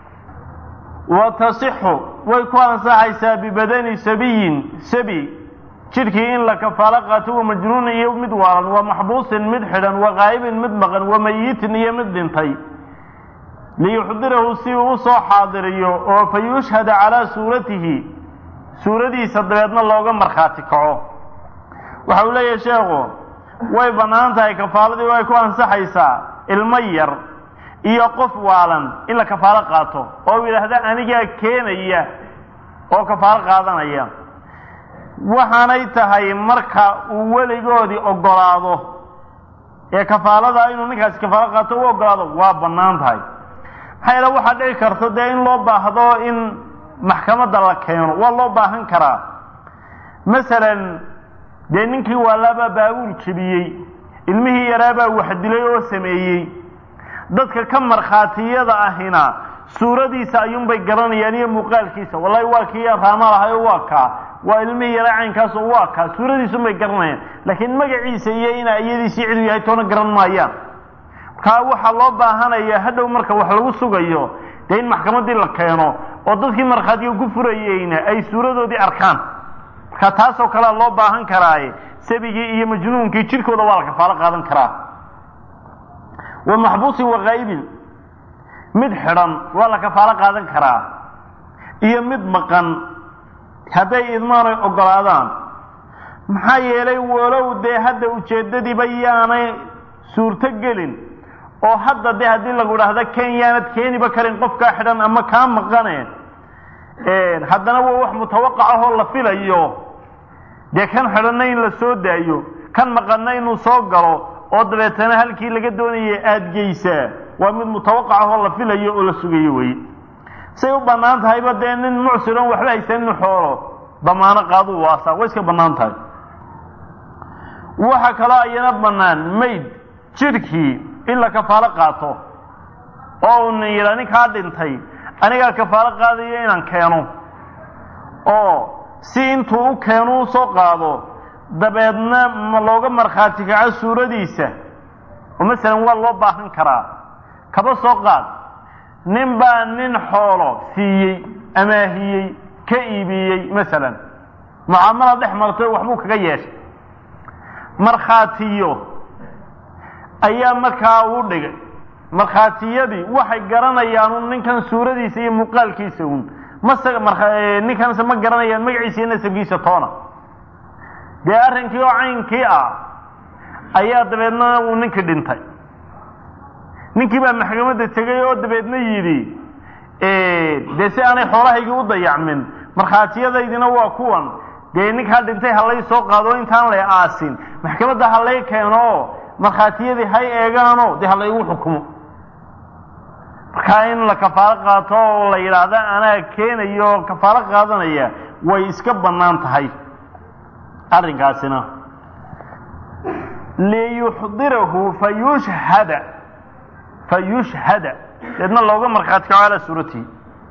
wa tasixu way ku ansaxaysaa bibadani sabiyin sabi jidhkii in la kafaalo qaato wa majnuunin iyo mid waalan wa maxbuusin mid xidhan wa qaa'ibin mid maqan wa mayitin iyo mid dhintay liyuxdirahu si uu u soo xaadiriyo oo fa yushhada calaa suuratihi suuradiisa dabeedna looga markhaati kaco waxa uu leeyahay sheekhu way bannaan tahay kafaaladii way ku ansaxaysaa ilmo yar iyo qof waalan in la kafaalo qaato oo u yidhaahda anigaa keenaya oo kafaalo qaadanaya waxaanay tahay marka uu weligoodii oggolaado ee kafaalada inuu ninkaasi kafaalo qaato u oggolaado waa bannaan tahay maxaa yeele waxaa dhici karta dee in loo baahdo in maxkamadda la keeno waa loo baahan karaa masalan dee ninkii waalaabaa baabuul jebiyey ilmihii yaraabaa wax dilay oo sameeyey dadka ka markhaatiyada ahina suuradiisa ayuunbay garanayaan iyo muuqaalkiisa wallahi waa kii raama lahayo waa kaa waa ilmihii yaraa caynkaas oo waa kaa suuradiisunbay garanayaan laakiin magaciisa iyo ina iyadiisii cidu yahay toona garan maayaan markaa waxaa loo baahanaya hadhow marka wax lagu sugayo dee in maxkamaddii la keeno oo dadkii markhaatiga ku furayeyna ay suuradoodii arkaan marka taasoo kalea loo baahan karaaye sabigii iyo majnuunkii jirkooda waa la kafaalo qaadan karaa wa maxbuusin wakaa'ibin mid xidhan waa la kafaalo qaadan karaa iyo mid maqan hadday idmaanay ogolaadaan maxaa yeelay walow dee hadda ujeeddadiiba yaanay suurto gelin oo hadda dee haddii lagu dhahda ken yaanad keeniba karin qofkaa xidhan ama kaa maqane haddana waa wax mutawaqac ahoo la filayo dee kan xidhanna in la soo daayo kan maqanna inuu soo galo oo dabeetana halkii laga doonaya aada geysaa waa mid mutawaqac ahoo la filayo oo la sugayo weye say u bannaan tahayba dee nin mucsiroon waxba haysanin xoolo damaano qaaduu waasaa way iska bannaan tahay waxa kaloo ayana bannaan mayd jidhkii in la kafaalo qaato oo una yidhaa ninkaa dhintay anigaa kafaalo qaadayo inaan keeno oo si intuu u keeno u soo qaado dabeedna ma looga markhaati kaco suuradiisa oo masalan waa loo baahan karaa kaba soo qaad nin baa nin xoolo siiyey amaahiyey ka iibiyey masalan mucaamala dhex martay waxbuu kaga yeeshay markhaatiyo ayaa markaa uu dhigay markhaatiyadii waxay garanayaan un ninkan suuradiisa iyo muuqaalkiisa un mase ninkanse ma garanayaan magaciisa iyo nasabkiisa toona dee arrinkii oo caynkii ah ayaa dabeedna uu ninkii dhintay ninkii baa maxkamadda tegay oo dabeedna yidhi dee si aanay xoolahaygii u dayacmin markhaatiyadaydina waa kuwan dee ninkaa dhintay halay soo qaado intaan la aasin maxkamadda halay keeno markhaatiyadii hay eegaano dee halaygu xukumo markaa in la kafaalo qaato oo la yidhaahda anaa keenayo kafaalo qaadanaya way iska bannaan tahay arrinkaasina liyuxdirahu fayushhada fayushhada deedna looga markhaati kaco calaa suuratihi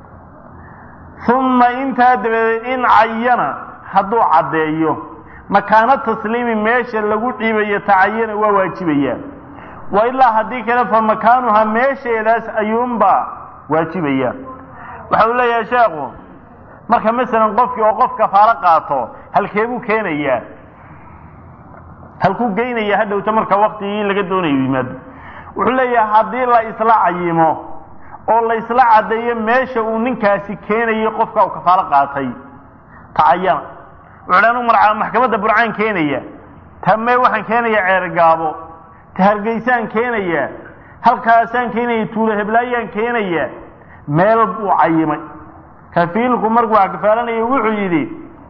uma intaa dabadeed in cayana hadduu caddeeyo makaano tasliimi meesha lagu dhiibayo tacayana waa waajibayaa wa ilaa haddii kale fa makaanuha meesheedaas ayuunbaa waajibaya waxa uu leeyahay sheekhu marka masalan qofkii oo qof kafaalo qaato halkeebuu keenayaa halkuu geynaya hadhowta marka waktigii laga doonayo yimaado wuxuu leeyahay haddii la isla cayimo oo la isla caddeeyo meesha uu ninkaasi keenayo qofka uu kafaalo qaatay tacayana wuxuu anu marca maxkamadda burcaan keenaya tame waxaan keenaya ceergaabo ta hargeysaan keenaya halkaasaan keenaya tuulo heblaayaan keenaya meel buu cayimay kafiilku markuu kafaalanaya wuxuu yidhi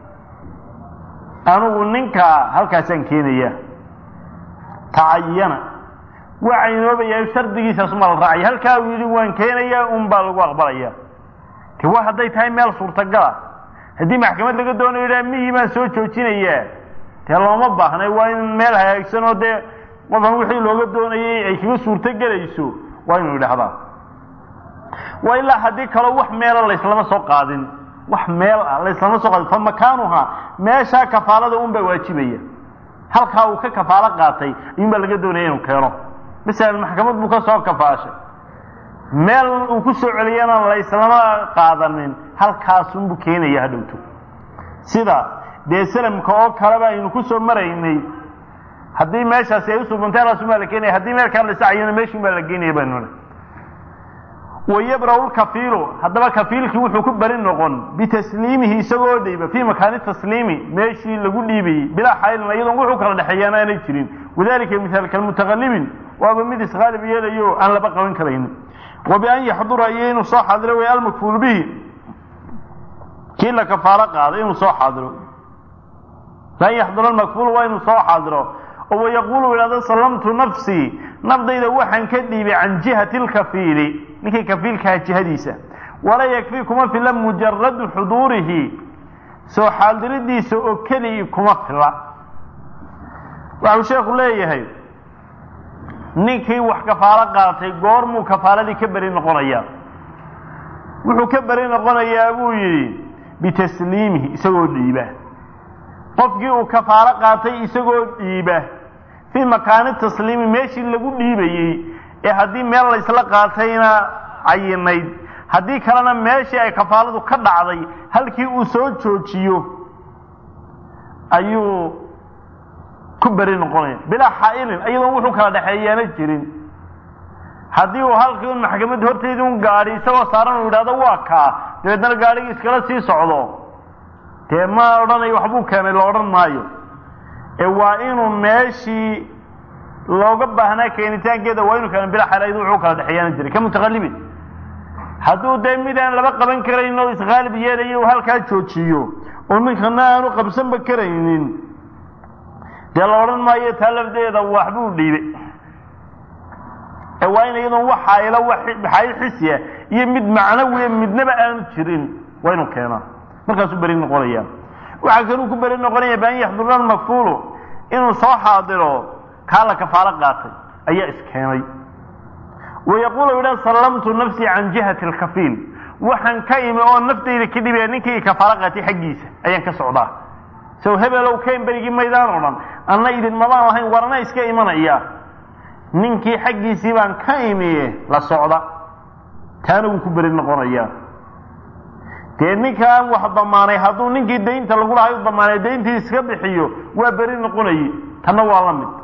anugu ninkaa halkaasaan keenaya tacayana waa caynoobayaa shardigiisaasuma la raacaya halkaa uu yidhi waan keenayaa un baa lagu aqbalaya te wa hadday tahay meel suurtagala haddii maxkamad laga doonayo idhaha mihii baan soo joojinayaa dee looma baahnay waa in meel hagaagsan oo dee qofan wixii looga doonayay ay kaga suurto gelayso waa inuu idhahdaa waa ilaa haddii kaloo wax meela layslama soo qaadin wax meel ah layslama soo qaadin fa makaanuha meeshaa kafaalada un baa waajibaya halkaa uu ka kafaalo qaatay ayuun baa laga doonaya inuu keeno masalan maxkamad buu ka soo kafaashay meel uu ku soo celiyana layslama qaadanin halkaasunbuu keenaya hadhowto sida dee salamka oo kaleba aynu ku soo maraynay haddii meeshaasi ay usubantay halkaasun baa la keenaya haddii meelkaa la sacayana meeshun baa la geenaya baanu nidhi wayabrau lkafiilu haddaba kafiilkii wuxuu ku beri noqon bitasliimihi isagoo dhiiba fii makaani tasliimi meeshii lagu dhiibayey bilaa xaylin iyadoon wuxuu kala dhexeeyaana aanay jirin wadalika mihaal kalmutaqalibin waaba mid isqaalib yeelayo aan laba qaban karaynin wa bian yaxdura iyo inuu soo xaadiro way almakfuulu bihi kii la kafaalo qaaday inuu soo xaadiro bian yaxdura almakfuulu waa inuu soo xaadiro oo wayaquulu ihahdo sallamtu nafsii nafdayda waxaan ka dhiibay can jihati lkafiili ninkii kafiilkaha jihadiisa walaa yakfii kuma fila mujaradu xuduurihi soo xaadiridiisa oo keligii kuma fila waxau sheekhu leeyahay ninkii wax kafaalo qaatay goormuu kafaaladii ka beri noqonayaa wuxuu ka beri noqonayaa buu yidhi bitasliimihi isagoo dhiiba qofkii uu kafaalo qaatay isagoo dhiiba fii makaani tasliimi meeshii lagu dhiibayey ee haddii meel laysla qaatayna cayinayd haddii kalena meeshii ay kafaaladu ka dhacday halkii uu soo joojiyo ayuu ku beri noqonaya bilaa xaa-ilin iyadoon wuxuu kala dhexeeyaana jirin haddii uu halkii un maxkamadda horteedii un gaadhi isagoo saaran uu yidhahdo waa kaa dabeedna gaadhigii iskala sii socdo dee ma odhanayo waxbuu keenay la odhan maayo ee waa inuu meeshii looga baahnaa keenitaankeeda waa inuu keena bilaa xaal iyadoo wuxuu kala dhexeeyaana jiray ka mutaqalibin hadduu dee mid aan laba qaban karayn oo isqaalib yeelayo uu halkaa joojiyo oo ninkana aanu qabsanba karaynin dee la odhan maayo taa lafdeeda waxbuu dhiibay ee waa in iyadoon wax xaayilo xaayil xisiya iyo mid macnawiya midnaba aanu jirin waa inuu keenaa markaasuu beri noqonaya waxaa kaluu ku beri noqonaya baan yaxdurna almakfuulu inuu soo xaadiro kaa la kafaalo qaatay ayaa iskeenay wayaquulu yidha sallamtu nafsii can jihati alkafiil waxaan ka imi oo naftayda ka dhibaya ninkii kafaalo qaatay xaggiisa ayaan ka socdaa sow hebelow kayn berigii maydaan o dhan anna idinmadaan lahayn warna iska imanaya ninkii xaggiisii baan ka imiye la socda taana wuu ku beri noqonayaa dee ninkaan wax damaanay hadduu ninkii daynta lagu lahay u damaanay dayntii iska bixiyo waa beri noqonaye tanna waa la mid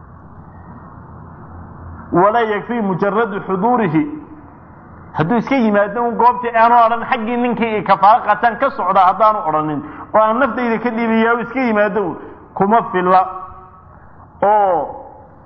walaa yakfii mujaradu xuduurihi hadduu iska yimaado un goobtii aanu odhan xaggii ninkii kafaalo qaataan ka socda haddaanu odhanin oo aan naftayda ka dhiibiyaa u iska yimaado un kuma filla oo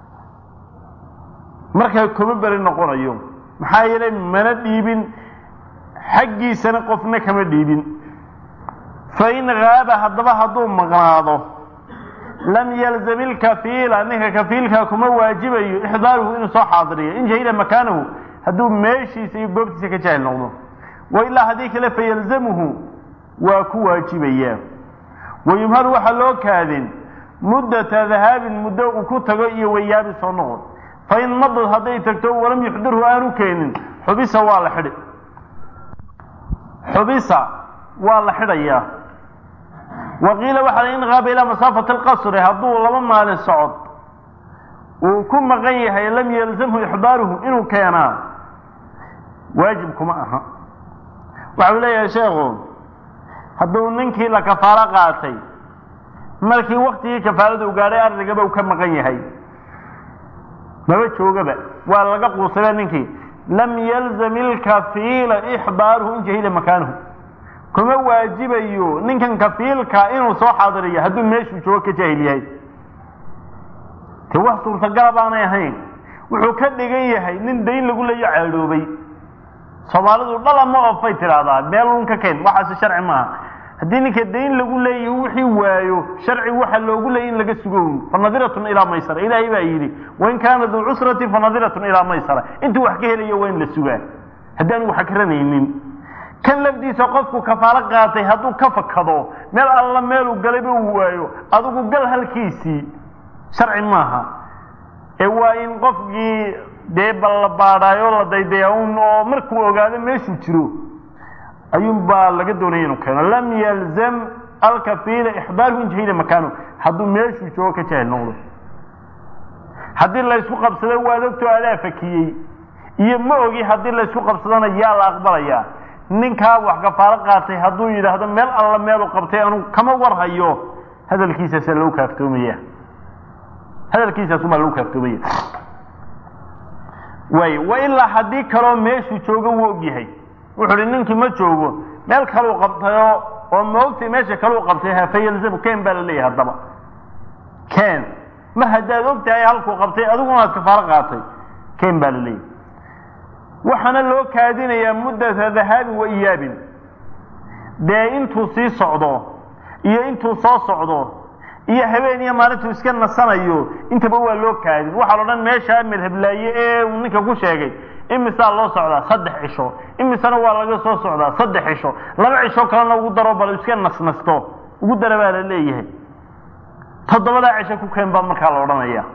markaa kuma beri noqonayo maxaa yeelay mana dhiibin xaggiisana qofna kama dhiibin fain haaba haddaba hadduu maqnaado lam yalzam ilkafiila ninka kafiilkaa kuma waajibayo ixdaaruhu inuu soo xaadiriyo in jahila makaanahu hadduu meeshiisa iyo goobtiisa ka jaahil noqdo wa ilaa haddii kale fayalzamuhu waa ku waajibayaa wayumhalu waxaa loo kaadin muddata dahaabin muddo uu ku tago iyo wayaabi soo noqon fain madad hadday tagto walam yuxdirhu aanu keenin xubisa waa la xidhi xubisa waa la xidhayaa waqiila waxaa in qaaba ilaa masaafati alqasri hadduu laba maalin socod uu ku maqan yahay lam yalzamhu ixdaaruhu inuu keenaa waajib kuma aha waxau leeyahay sheekhu hadduu ninkii la kafaalo qaatay markii waktigii kafaalada u gaadhay ardigaba uu ka maqan yahay maba joogaba waa laga quusaba ninkii lam yalzam ilkafiila ixdaaruhu in jahila makaanahu kuma waajibayo ninkan kafiilka inuu soo xaadiriyo hadduu meeshuu joogo ka jaahil yahay te wax suurtagala baanay ahayn wuxuu ka dhigan yahay nin dayn lagu leeyo caadhoobay soomaalidu dhala ma ofay tidhaahdaa meelun ka keen waxaasi sharci maaha haddii ninka dayn lagu leeyahy wixii waayo sharci waxa loogu leeyay in laga sugo fanadiratun ilaa maysara ilaahay baa yidhi wain kaana duu cusratin fanadiratun ilaa maysara intuu wax ka helayo waa in la sugaa haddaanu wax karanaynin kan lafdiisa qofku kafaalo qaatay hadduu ka fakado meel alla meeluu galayba uu waayo adigu gal halkiisii sharci maaha ee waa in qofkii dee balla baadhaayo la daydaya un oo markuu ogaado meeshuu jiro ayuun baa laga doonaya inuu keeno lam yalzam alkafiila ixdaaruhu in jahila makaanu hadduu meeshuu joogo ka jahil noqdo haddii laysku qabsado waad ogtoo adaa fakiyey iyo ma ogi haddii laysku qabsadona yaa la aqbalayaa ninkaa wax kafaalo qaatay hadduu yidhaahdo meel alla meelu qabtay anu kama warhayo hadalkiisaasa lagu kaaftoomaya hadalkiisaasumaa lagu kaaftoomaya way wa ilaa haddii kaloo meeshuu joogo wuu ogyahay wuxuu hi ninkii ma joogo meel kaluu qabtayo oo maogtay meesha kaluu qabtay hafayalzamu ken baa la leeyahay haddaba ken mar haddaad og tahay halkuu qabtay adiguna aad kafaalo qaatay ken baa la leeyahay waxaana loo kaadinayaa muddata dahaabin wa iyaabin dee intuu sii socdo iyo intuu soo socdo iyo habeen iyo maalintuu iska nasanayo intaba waa loo kaadin waxaa la odhan meeshaa madhablaaye ee uu ninka ku sheegay imisaa loo socdaa saddex cisho imisana waa laga soo socdaa saddex cisho laba cisho kalena ugu daro bal iska nasnasto ugu dara baa la leeyahay toddobadaa cisho ku keen baa markaa la odhanaya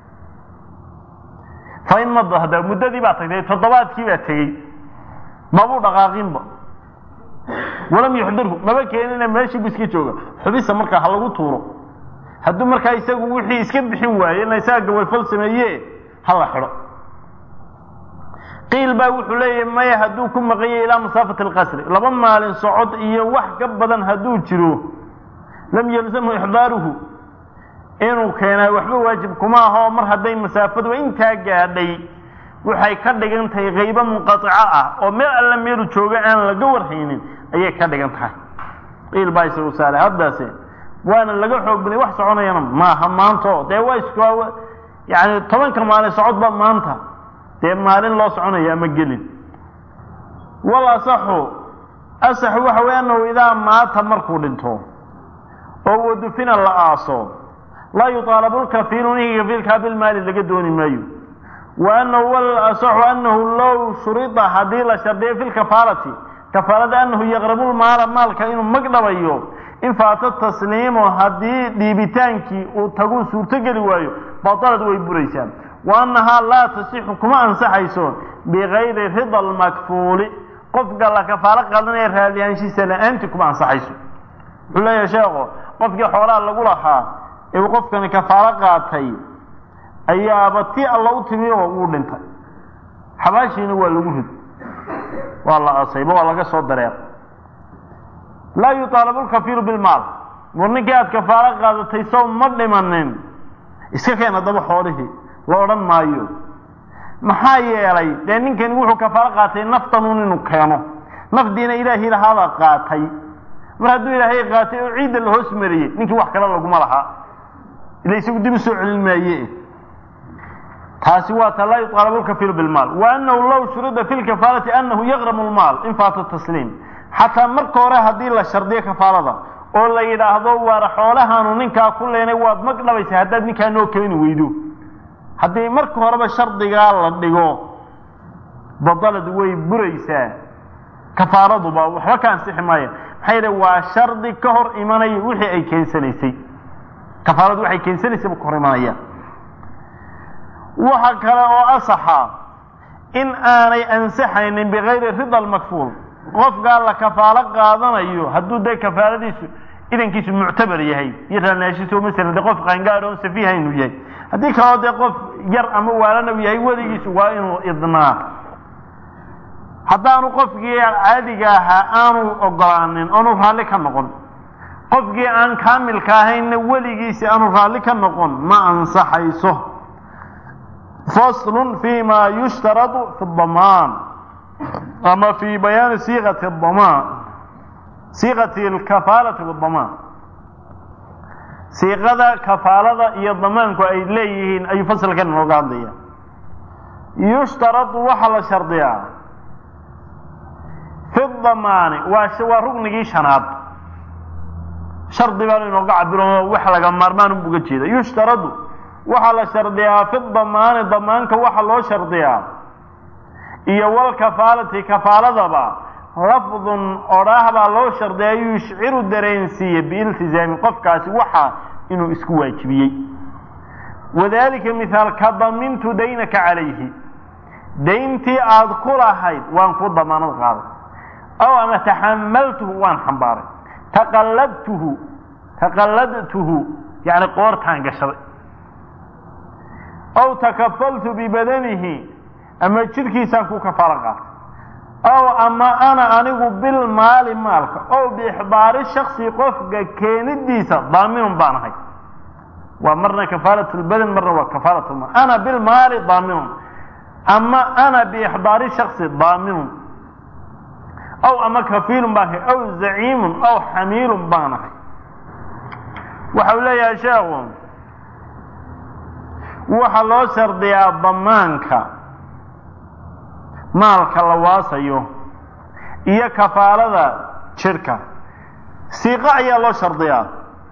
fa in mada hadda muddadii baa tagtay toddobaadkii baa tegey mabuu dhaqaaqinba walam yuxdirhu maba keenina meeshii bu iska jooga xubisa markaa ha lagu tuuro hadduu markaa isagu wixii iska bixin waaye ina isaga gawayfal sameeye ha la xidho qiil baa wuxuu leeyahay maya hadduu ku maqanyay ilaa masaafati alqasri laba maalin socod iyo wax ka badan hadduu jiro lam yalzamhu ixdaaruhu inuu keenaa waxba waajib kuma aho mar hadday masaafadu intaa gaadhay waxay ka dhigan tahay qaybo munqaico ah oo meel alla meelu jooga aan laga warhaynin ayay ka dhigan tahay qiil baa isagu saale haddaase waana laga xoog baday wax soconayana maaha maanto dee waa is yani tobanka maalin socodba maanta dee maalin loo soconaya ama gelin wal asaxu asaxu waxa wey anahu idaa maata markuu dhinto oo wadufina la aaso laa yuطaalabu lkafiilu ninkii kafiilkaa bilmaali laga dooni maayo wa anahu wal asaxu anahu low shurida haddii la shardiyo fi lkafaalati kafaalada anahu yaqrabu lmaala maalka inuu magdhabayo in faata tasliimu haddii dhiibitaankii uu taguu suurtogeli waayo batalad way buraysaa wa annahaa laa tasixu kuma ansaxayso bigayri rida almakfuuli qofka la kafaalo qaadanaya raadiyaanshiisa la-aantii kuma ansaxayso wuxuu leeyahay sheekho qofkii xoolaha lagu lahaa ee uu qofkani kafaalo qaatay ayaaba ti alla u timi oo wuu dhintay xabaashiina waa lagu rid waa la asayba waa laga soo dareer laa yuطaalabu lkafiiru bilmaal war ninkii aad kafaalo qaadatay sow ma dhimanin iska keen haddaba xoolihii la odhan maayo maxaa yeelay dee ninkani wuxuu kafaalo qaatay naftanuun inuu keeno nafdiina ilaahii lahaabaa qaatay mar hadduu ilaahay qaatay oo ciidda la hoos mariyey ninkii wax kale laguma lahaa ila isagu dib u soo celin maaye taasi waa ta laa yuطaalabu lkafiiru bilmaal wa anahu low shurida fi lkafaalati anahu yaqramu lmaal in faata tasliim xataa marka hore haddii la shardiyo kafaalada oo la yidhaahdo waar xoolahaanu ninkaa ku leenay waad mag dhabaysa haddaad ninkaa noo keeni weydo haddii marka horeba shardigaa la dhigo badalad way buraysaa kafaaladuba waxba ka ansixi maaya maxaa yidhi waa shardi ka hor imanaya wixii ay keensanaysay kafaaladu waxay keensanaysay bu ka hor imanaya waxa kale oo asaxa in aanay ansixaynin bigayri rida almakfuul qofkaa la kafaalo qaadanayo hadduu dee kafaaladiisu idankiisu muctabar yahay iyo raanaashiisu masalan dee qof qaangaad oon safiiha inuu yahay haddii kaloo dee qof yar ama waalana u yahay weligiisu waa inuu idnaa haddaanu qofkii caadiga ahaa aanu ogolaanin oonu raalli ka noqon qofkii aan kaamilka ahaynna weligiisi aanu raalli ka noqon ma ansaxayso faslun fi ma yushtaradu fi damaan ama fi bayaani siiqati damaan siiqati alkafaalati wadamaan siiqada kafaalada iyo damaanku ay leeyihiin ayuu fasalkan inooga hadlaya yushtaradu waxaa la shardiyaa fi damaani waa waa rugnigii shanaad shardi baanu inooga cabiro wax laga maarmaan uga jeeda yushtaradu waxaa la shardiyaa fi damaani damaanka waxaa loo shardiyaa iyo walkafaalati kafaaladaba lafdun odhaah baa loo shardiyaa yushciru dareensiiye biiltizaami qofkaasi waxa inuu isku waajibiyey wadalika mihaal ka damintu daynaka calayhi dayntii aada ku lahayd waan ku damaanad qaaday aw ama taxamaltuhu waan xambaaray taqalladtuhu taqalladtuhu yani qoortaan gashaday aw takafaltu bibadanihi ama jidhkiisaan ku kafaalo qaatay aw ama ana anigu bilmaali maalka ow biixdaari shaksi qofka keenidiisa daaminun baan ahay waa marna kafaalat lbadan marna waa kafaalat lmaal ana bilmaali daaminun ama ana biixdaari shaksi daaminun aw ama kafiilun baan ahay aw zaciimun aw xamiilun baan ahay waxau leeyahay sheekhu waxaa loo shardiyaa damaanka maalka la waasayo iyo kafaalada jidhka siiqo ayaa loo shardiyaa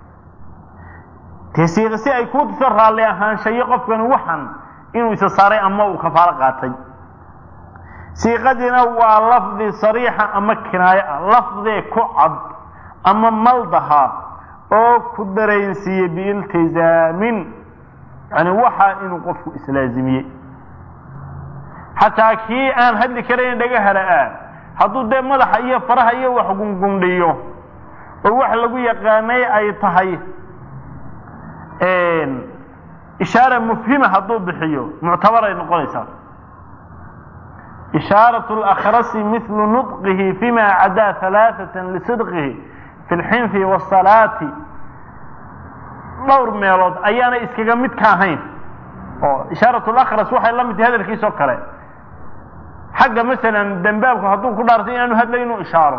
dee siiqo si ay ku tuso raalli ahaanshayo qofkani waxan inuu isa saaray ama uu kafaalo qaatay siiqadiina waa lafdi sariixa ama kinaayo ah lafdee ku cad ama maldaha oo ku dareensiiyey biiltizaamin yani waxaa inuu qofku islaazimiyey xataa kii aan hadli karayn dhaga hala-aa hadduu dee madaxa iyo faraha iyo wax gungundhiyo oo wax lagu yaqaanay ay tahay ishaara mufhima hadduu bixiyo muctabaray noqonaysaa ishaarat اlakhrasi mithlu nudqihi fima cadaa halaaثata lisidqihi fi lxinfi wasalaati dhowr meelood ayaana iskaga mid ka ahayn oo ishaarat lakras waxay la mid tahay hadalkiis oo kale xagga masalan dembaabku hadduu ku dhaartay inaanu hadlay inuu ishaaro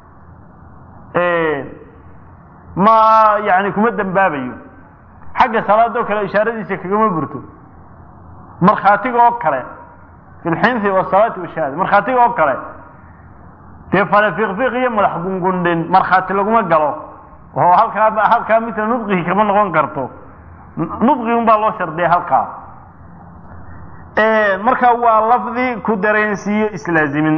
ma yani kuma dembaabayo xagga salaadoo kale ishaaradiisa kagama burto markhaatiga oo kale fi lxinfi wasalaati washahaada markhaatiga oo kale dee fale fiiqfiiq iyo madax gungundhin markhaati laguma galo oo halkaa halkaa mila nudqihi kama noqon karto nudqi un baa loo shardiya halkaa marka waa lafdi ku dareensiiyo islaazimin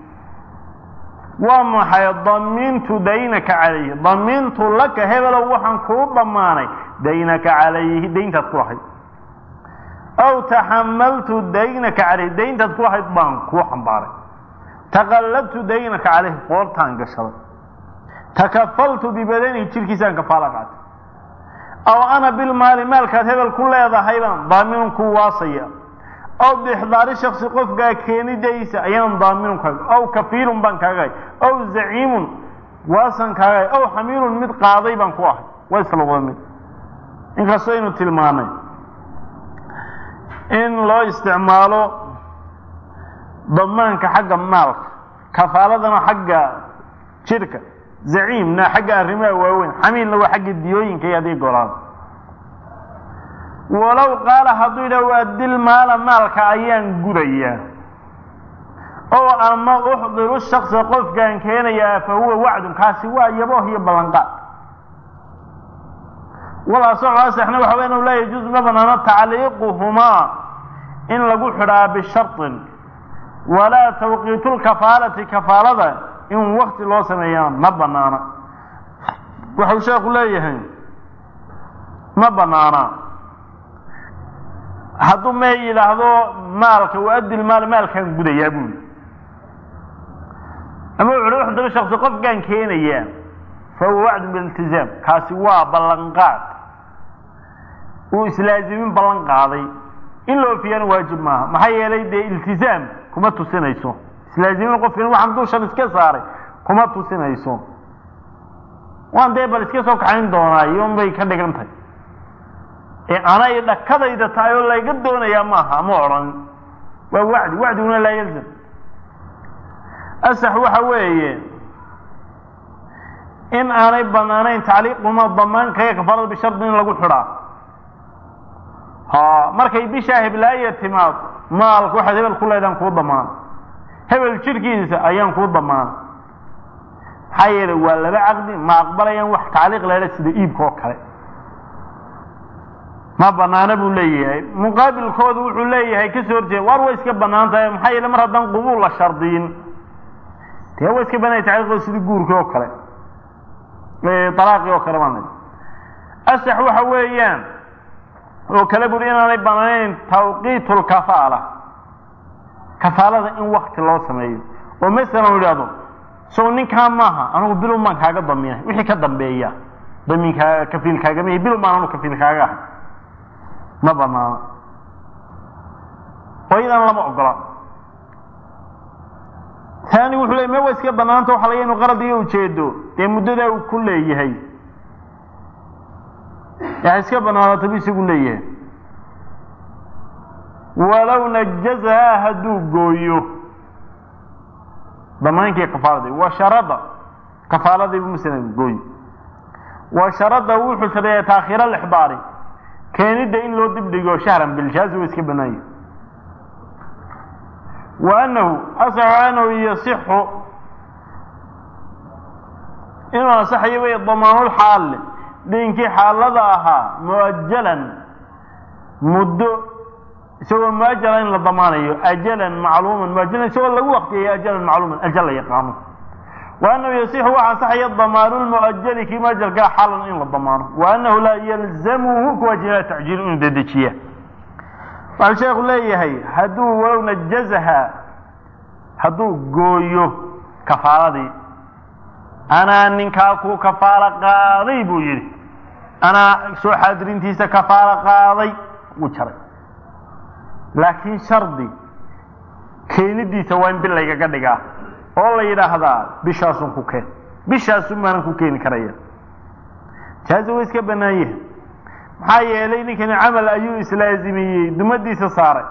waa maxay damiintu daynaka calayhi damiintu laka hebelow waxaan kuu dhammaanay daynaka calayhi dayntaad ku lahayd aw taxamaltu daynaka calayhi dayntaad ku lahayd baan kuu xambaaray taqallabtu daynaka calayhi qoortaan gashaday takafaltu bibadanihi jirkiisaan kafaala qaatay aw ana bilmaali maalkaad hebel ku leedahay baan daaminun ku waasaya aw bixdaari shaksi qofkaa keenidaysa ayaan daaminun kaaga aw kafiilun baan kaagahay aw zaciimun waasan kaagahay aw xamiilun mid qaaday baan ku ahay waa isla wada mid inkastoo aynu tilmaanay in loo isticmaalo damaanka xagga maalka kafaaladana xagga jirka zaciimna xagga arrimaha waaweyn xamiilna waa xagga diyooyinka iyo adii golaada walow qaala hadduu yidhah waa dil maala maalka ayaan gudayaa oo ama uxdiru shaksa qofkaan keenayaa fa huwa wacdun kaasi waa yabooh iyo ballanqaad walaasexna waxa wey inu laa yajuusu ma banaano tacliiquhumaa in lagu xidhaa bisharطin walaa tawqiitu lkafaalati kafaalada in wakti loo sameeyaa ma banaana waxau sheeku leeyahay ma banaana hadduu mee yidhaahdo maalka waadil maal maalkaan gudayaa buuli ama wuxu uhi uxdiru shaksi qofkaan keenayaa fa huwa wacdun bililtizaam kaasi waa ballanqaad uu islaazimin ballan qaaday in la oofiyana waajib maaha maxaa yeelay dee iltizaam kuma tusinayso islaazimin qofkan waxaan dushan iska saaray kuma tusinayso waan dee bal iska soo kaxayn doonaa iyon bay ka dhigan tahay ee anay dhakadayda tahay oo layga doonayaa maaha ma odhan waa wacdi wacdiguna laa yalzam asax waxa weeye in aanay banaanayn tacliiquma damaankaga kafaalada bishardi in lagu xidhaa ha markay bishaa heblaaya timaado maalka waxaad hebel ku leedaan kuu damaana hebel jirkiisa ayaan kuu damaana maxaa yeelay waa laba caqdi ma aqbalayaan wax tacliiq leedha sida iibka oo kale ma banaana buu leeyahay muqaabilkooda wuxuu leeyahay kasoo horjeeda waar way iska banaan tahay maxaa yeele mar haddaan qubuul la shardiyin dee way iska banaya tacliiqooda sidii guurkii oo kale alaaqii oo kale baan asax waxa weeyaan oo kale buri inaanay banaanayn tawqiit lkafaala kafaalada in wakti loo sameeyo oo masalan idhaahdo sow ninkaa maaha anigu bilun baan kaaga damiinay wixii ka dambeeya damiinkaa kafiilkaagama bilun baan anu kafiilkaaga ahay ma banaano oo iyadana lama ogola taani wuxuu leey me wa iska banaanta waxa laga inu qarad iyo ujeedo dee muddadaa uu ku leeyahay ha iska banaanato bu isagu leeyahay walow najazahaa hadduu gooyo damaankii kafaaladii wa sharada kafaaladiibu masalan gooyo wa sharada wuxuu shareeya taakhiira lixdaari keenidda in loo dibdhigo shahran bilshaazi wa iska banaanya wa anahu asaxu anahu yasixu inuu ansaxayo wey damaanulxaali diinkii xaalada ahaa muajalan muddo isagoo muajala in la damaanayo ajalan macluuman muajalan isagoo lagu waqtiyayo ajalan macluuman ajal la yaqaano wa annahu yasixu waxa ansaxaya damaanu lmuajali kii muajalkaa xalan in la damaano wa annahu laa yalzamuhu kuwaajibaa tacjiil inuu dedejiya waxau sheekhu leeyahay hadduu walow najazaha hadduu gooyo kafaaladii anaa ninkaa ku kafaalo qaaday buu yidhi anaa soo xaadirintiisa kafaalo qaaday wuu jaray laakiin shardi keenidiisa waa in bil laygaga dhigaa oo la yidhaahdaa bishaasun ku keen bishaasun maanan ku keeni karaya jaazi way iska bannaan yahay maxaa yeelay ninkani camal ayuu islaazimiyey dumadiisa saaray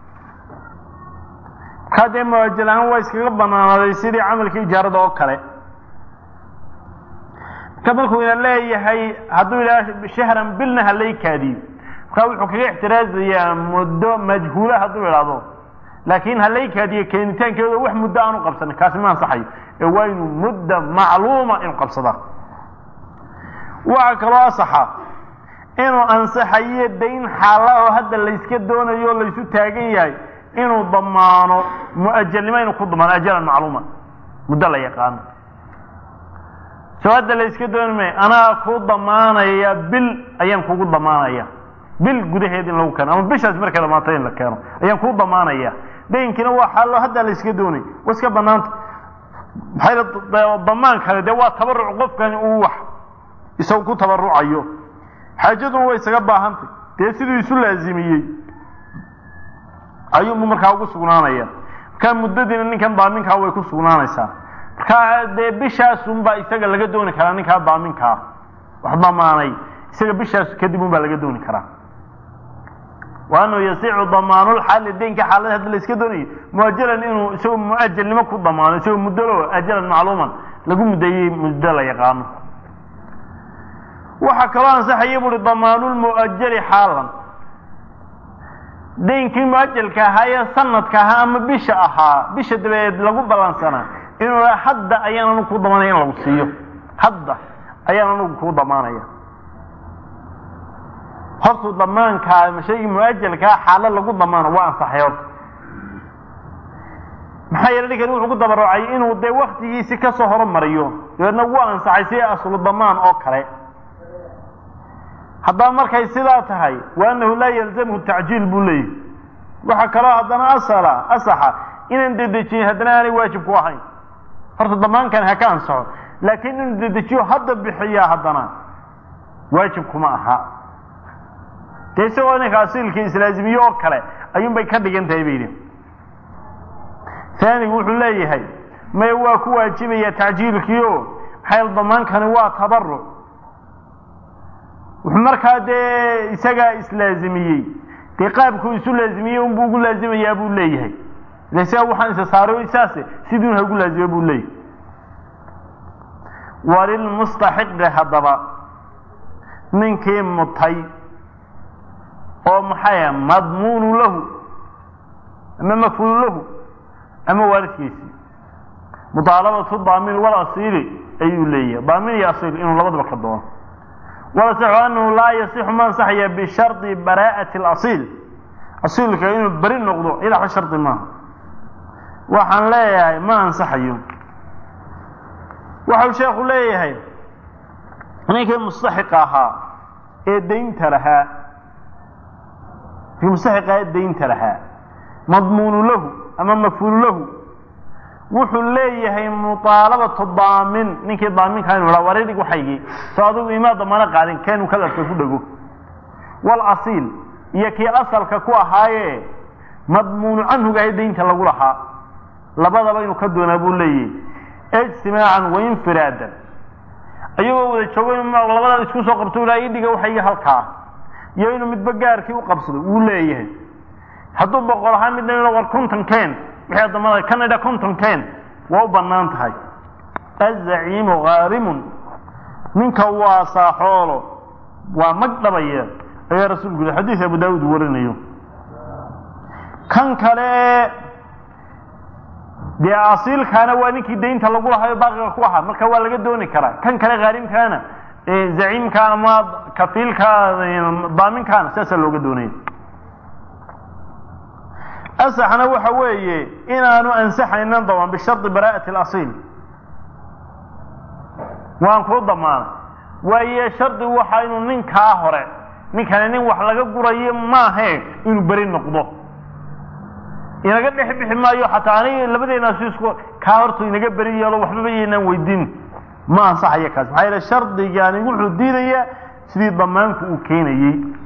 markaa dee muwaajal ahaan waa iskaga banaanaaday sidii camalkii ijaarada oo kale marka markuu ina leeyahay hadduu yidhaha shahran bilna halay kaadiyo markaa wuxuu kaga ixtiraazayaa muddo majhuula hadduu idhaahdo laakiin halay kaadiyo keenitaankeeda wax muddo aanu qabsanin kaasi ma ansaxayo ee waa inuu mudda macluuma inuu qabsadaa waxaa kaloo asaxa inuu ansaxayo dayn xaala oo hadda layska doonayo o laysu taagan yahay inuu damaano muajalnimo inuu ku damaano ajalan macluuma muddo la yaqaano soo hadda layska dooni maayo anaa ku damaanaya bil ayaan kugu damaanaya bil gudaheed in lagu keeno ama bishaas markay dhamaatay in la keeno ayaan kuu damaanaya daynkiina waa xaalo hadda layska doonay waa iska banaanta maxay damaan kale dee waa tabaruc qofkani uu wax isagu ku tabarucayo xaajaduna way isaga baahantay dee siduu isu laazimiyey ayuunbu markaa ugu sugnaanaya markaa muddadiina ninkan daaminkaa way ku sugnaanaysaa markaa dee bishaasunbaa isaga laga dooni karaa ninkaa daaminkaa wax damaanay isaga bishaas kadib un baa laga dooni karaa wa annahu yasicu damaanulxaali daynka xaalada hadda la iska doonayo muajalan inuu isagoo muajalnimo ku damaano isagoo muddalo ajalan macluuman lagu muddeeyey muddo la yaqaano waxaa kaloo ansaxaya buuhi damaanulmuajali xaalan daynkii muajalka ahaa ee sanadka ahaa ama bisha ahaa bisha dabadeed lagu ballansanaa inuu hadda ayaan anugu ku damaanaya in lagu siiyo hadda ayaan anugu kuu damaanaya hortuu damaankaa ma shaygii muajalkaa xaalo lagu damaano waa ansaxay horta maxaa yeele ninkani wuxuu ku dabarucay inuu dee waktigiisi kasoo horumariyo dabeedna wuu ansaxay si aslu damaan oo kale haddaba markay sidaa tahay wa annahu laa yalzamhu tacjiil buu leeyahy waxaa kaloo haddana asala asaxa inaan dedejiyin haddana aanay waajib ku ahayn horta damaankan ha ka ansaxo laakiin inuu dedejiyo hadda bixiyaa haddana waajib kuma aha dee isagoo ninka asiilkii islaazimiye oo kale ayuun bay ka dhigan tahay bay yidhi taanigu wuxuu leeyahay maya waa ku waajibaya tacjiilkii o maxaa damaankani waa tabaruc wuxuu markaa dee isagaa islaazimiyey dee qaabkuu isu laazimiyey unbuu ugu laazimayaa buu leeyahay ile isaga waxaan isa saaro saase siduun ha ugu laazima buu leeyahay walilmustaxiqi haddaba ninkii mutay oo maxaya madmuunu lahu ama mafhuulu lahu ama waalidkiisii mudaalabatu daamin walasiili ayuu leeyahay daamin iyo asiil inuu labadaba ka doono walasaxu anahu laa yasixu ma ansaxaya bishardi baraa'ati alasiil asiilka inuu beri noqdo ilaa wax shardi maaha waxaan leeyahay ma ansaxayo waxau sheekhu leeyahay ninkii mustaxiqa ahaa ee daynta lahaa ninkii mustaxiqa ee daynta lahaa madmuunu lahu ama mafhuulu lahu wuxuu leeyahay muaalabatu daamin ninkii daaminkaa inu ha waridhig waxaygii soo adigu imaa damaano qaadin keenu kadabka ku dhego walasiil iyo kii asalka ku ahaaye madmuunu canhugahay daynta lagu lahaa labadaba inuu ka doonaa buu leeyahay ijtimaacan wainfiraadan ayagoo wada joogo in labadaad isku soo qabto ilaa idhiga waxaygi halkaa iyo inuu midba gaarkii u qabsado wuu leeyahay hadduu boqol ahaa midna inu war konton ken wixii adamada canada konton ken waa u bannaan tahay azaciimu haarimun ninka waa saaxoolo waa mag dhabaya ayaa rasuulku yidhi xadiis abu daawud warinayo kan kale dee asiilkaana waa ninkii daynta lagu lahayo baaqiga ku ahaa marka waa laga dooni karaa kan kale haarimkaana zaciimka ama kafiilka daaminkaana sidaasaa looga doonaya asaxna waxa weeye inaanu ansaxaynan damaan bishardi baraa'ati alasiil waan kuu damaana waaye shardi waxa inuu ninkaa hore ninkani nin wax laga gurayo maahe inuu beri noqdo inaga dhex bixi maayo xataa aniga labadeenaasu isku kaa hortu inaga beri yeelo waxbaba yaynaan weydiin ma ansaxayo kaas maxaa yeele shardigani wuxuu diidayaa sidii damaanku uu keenayey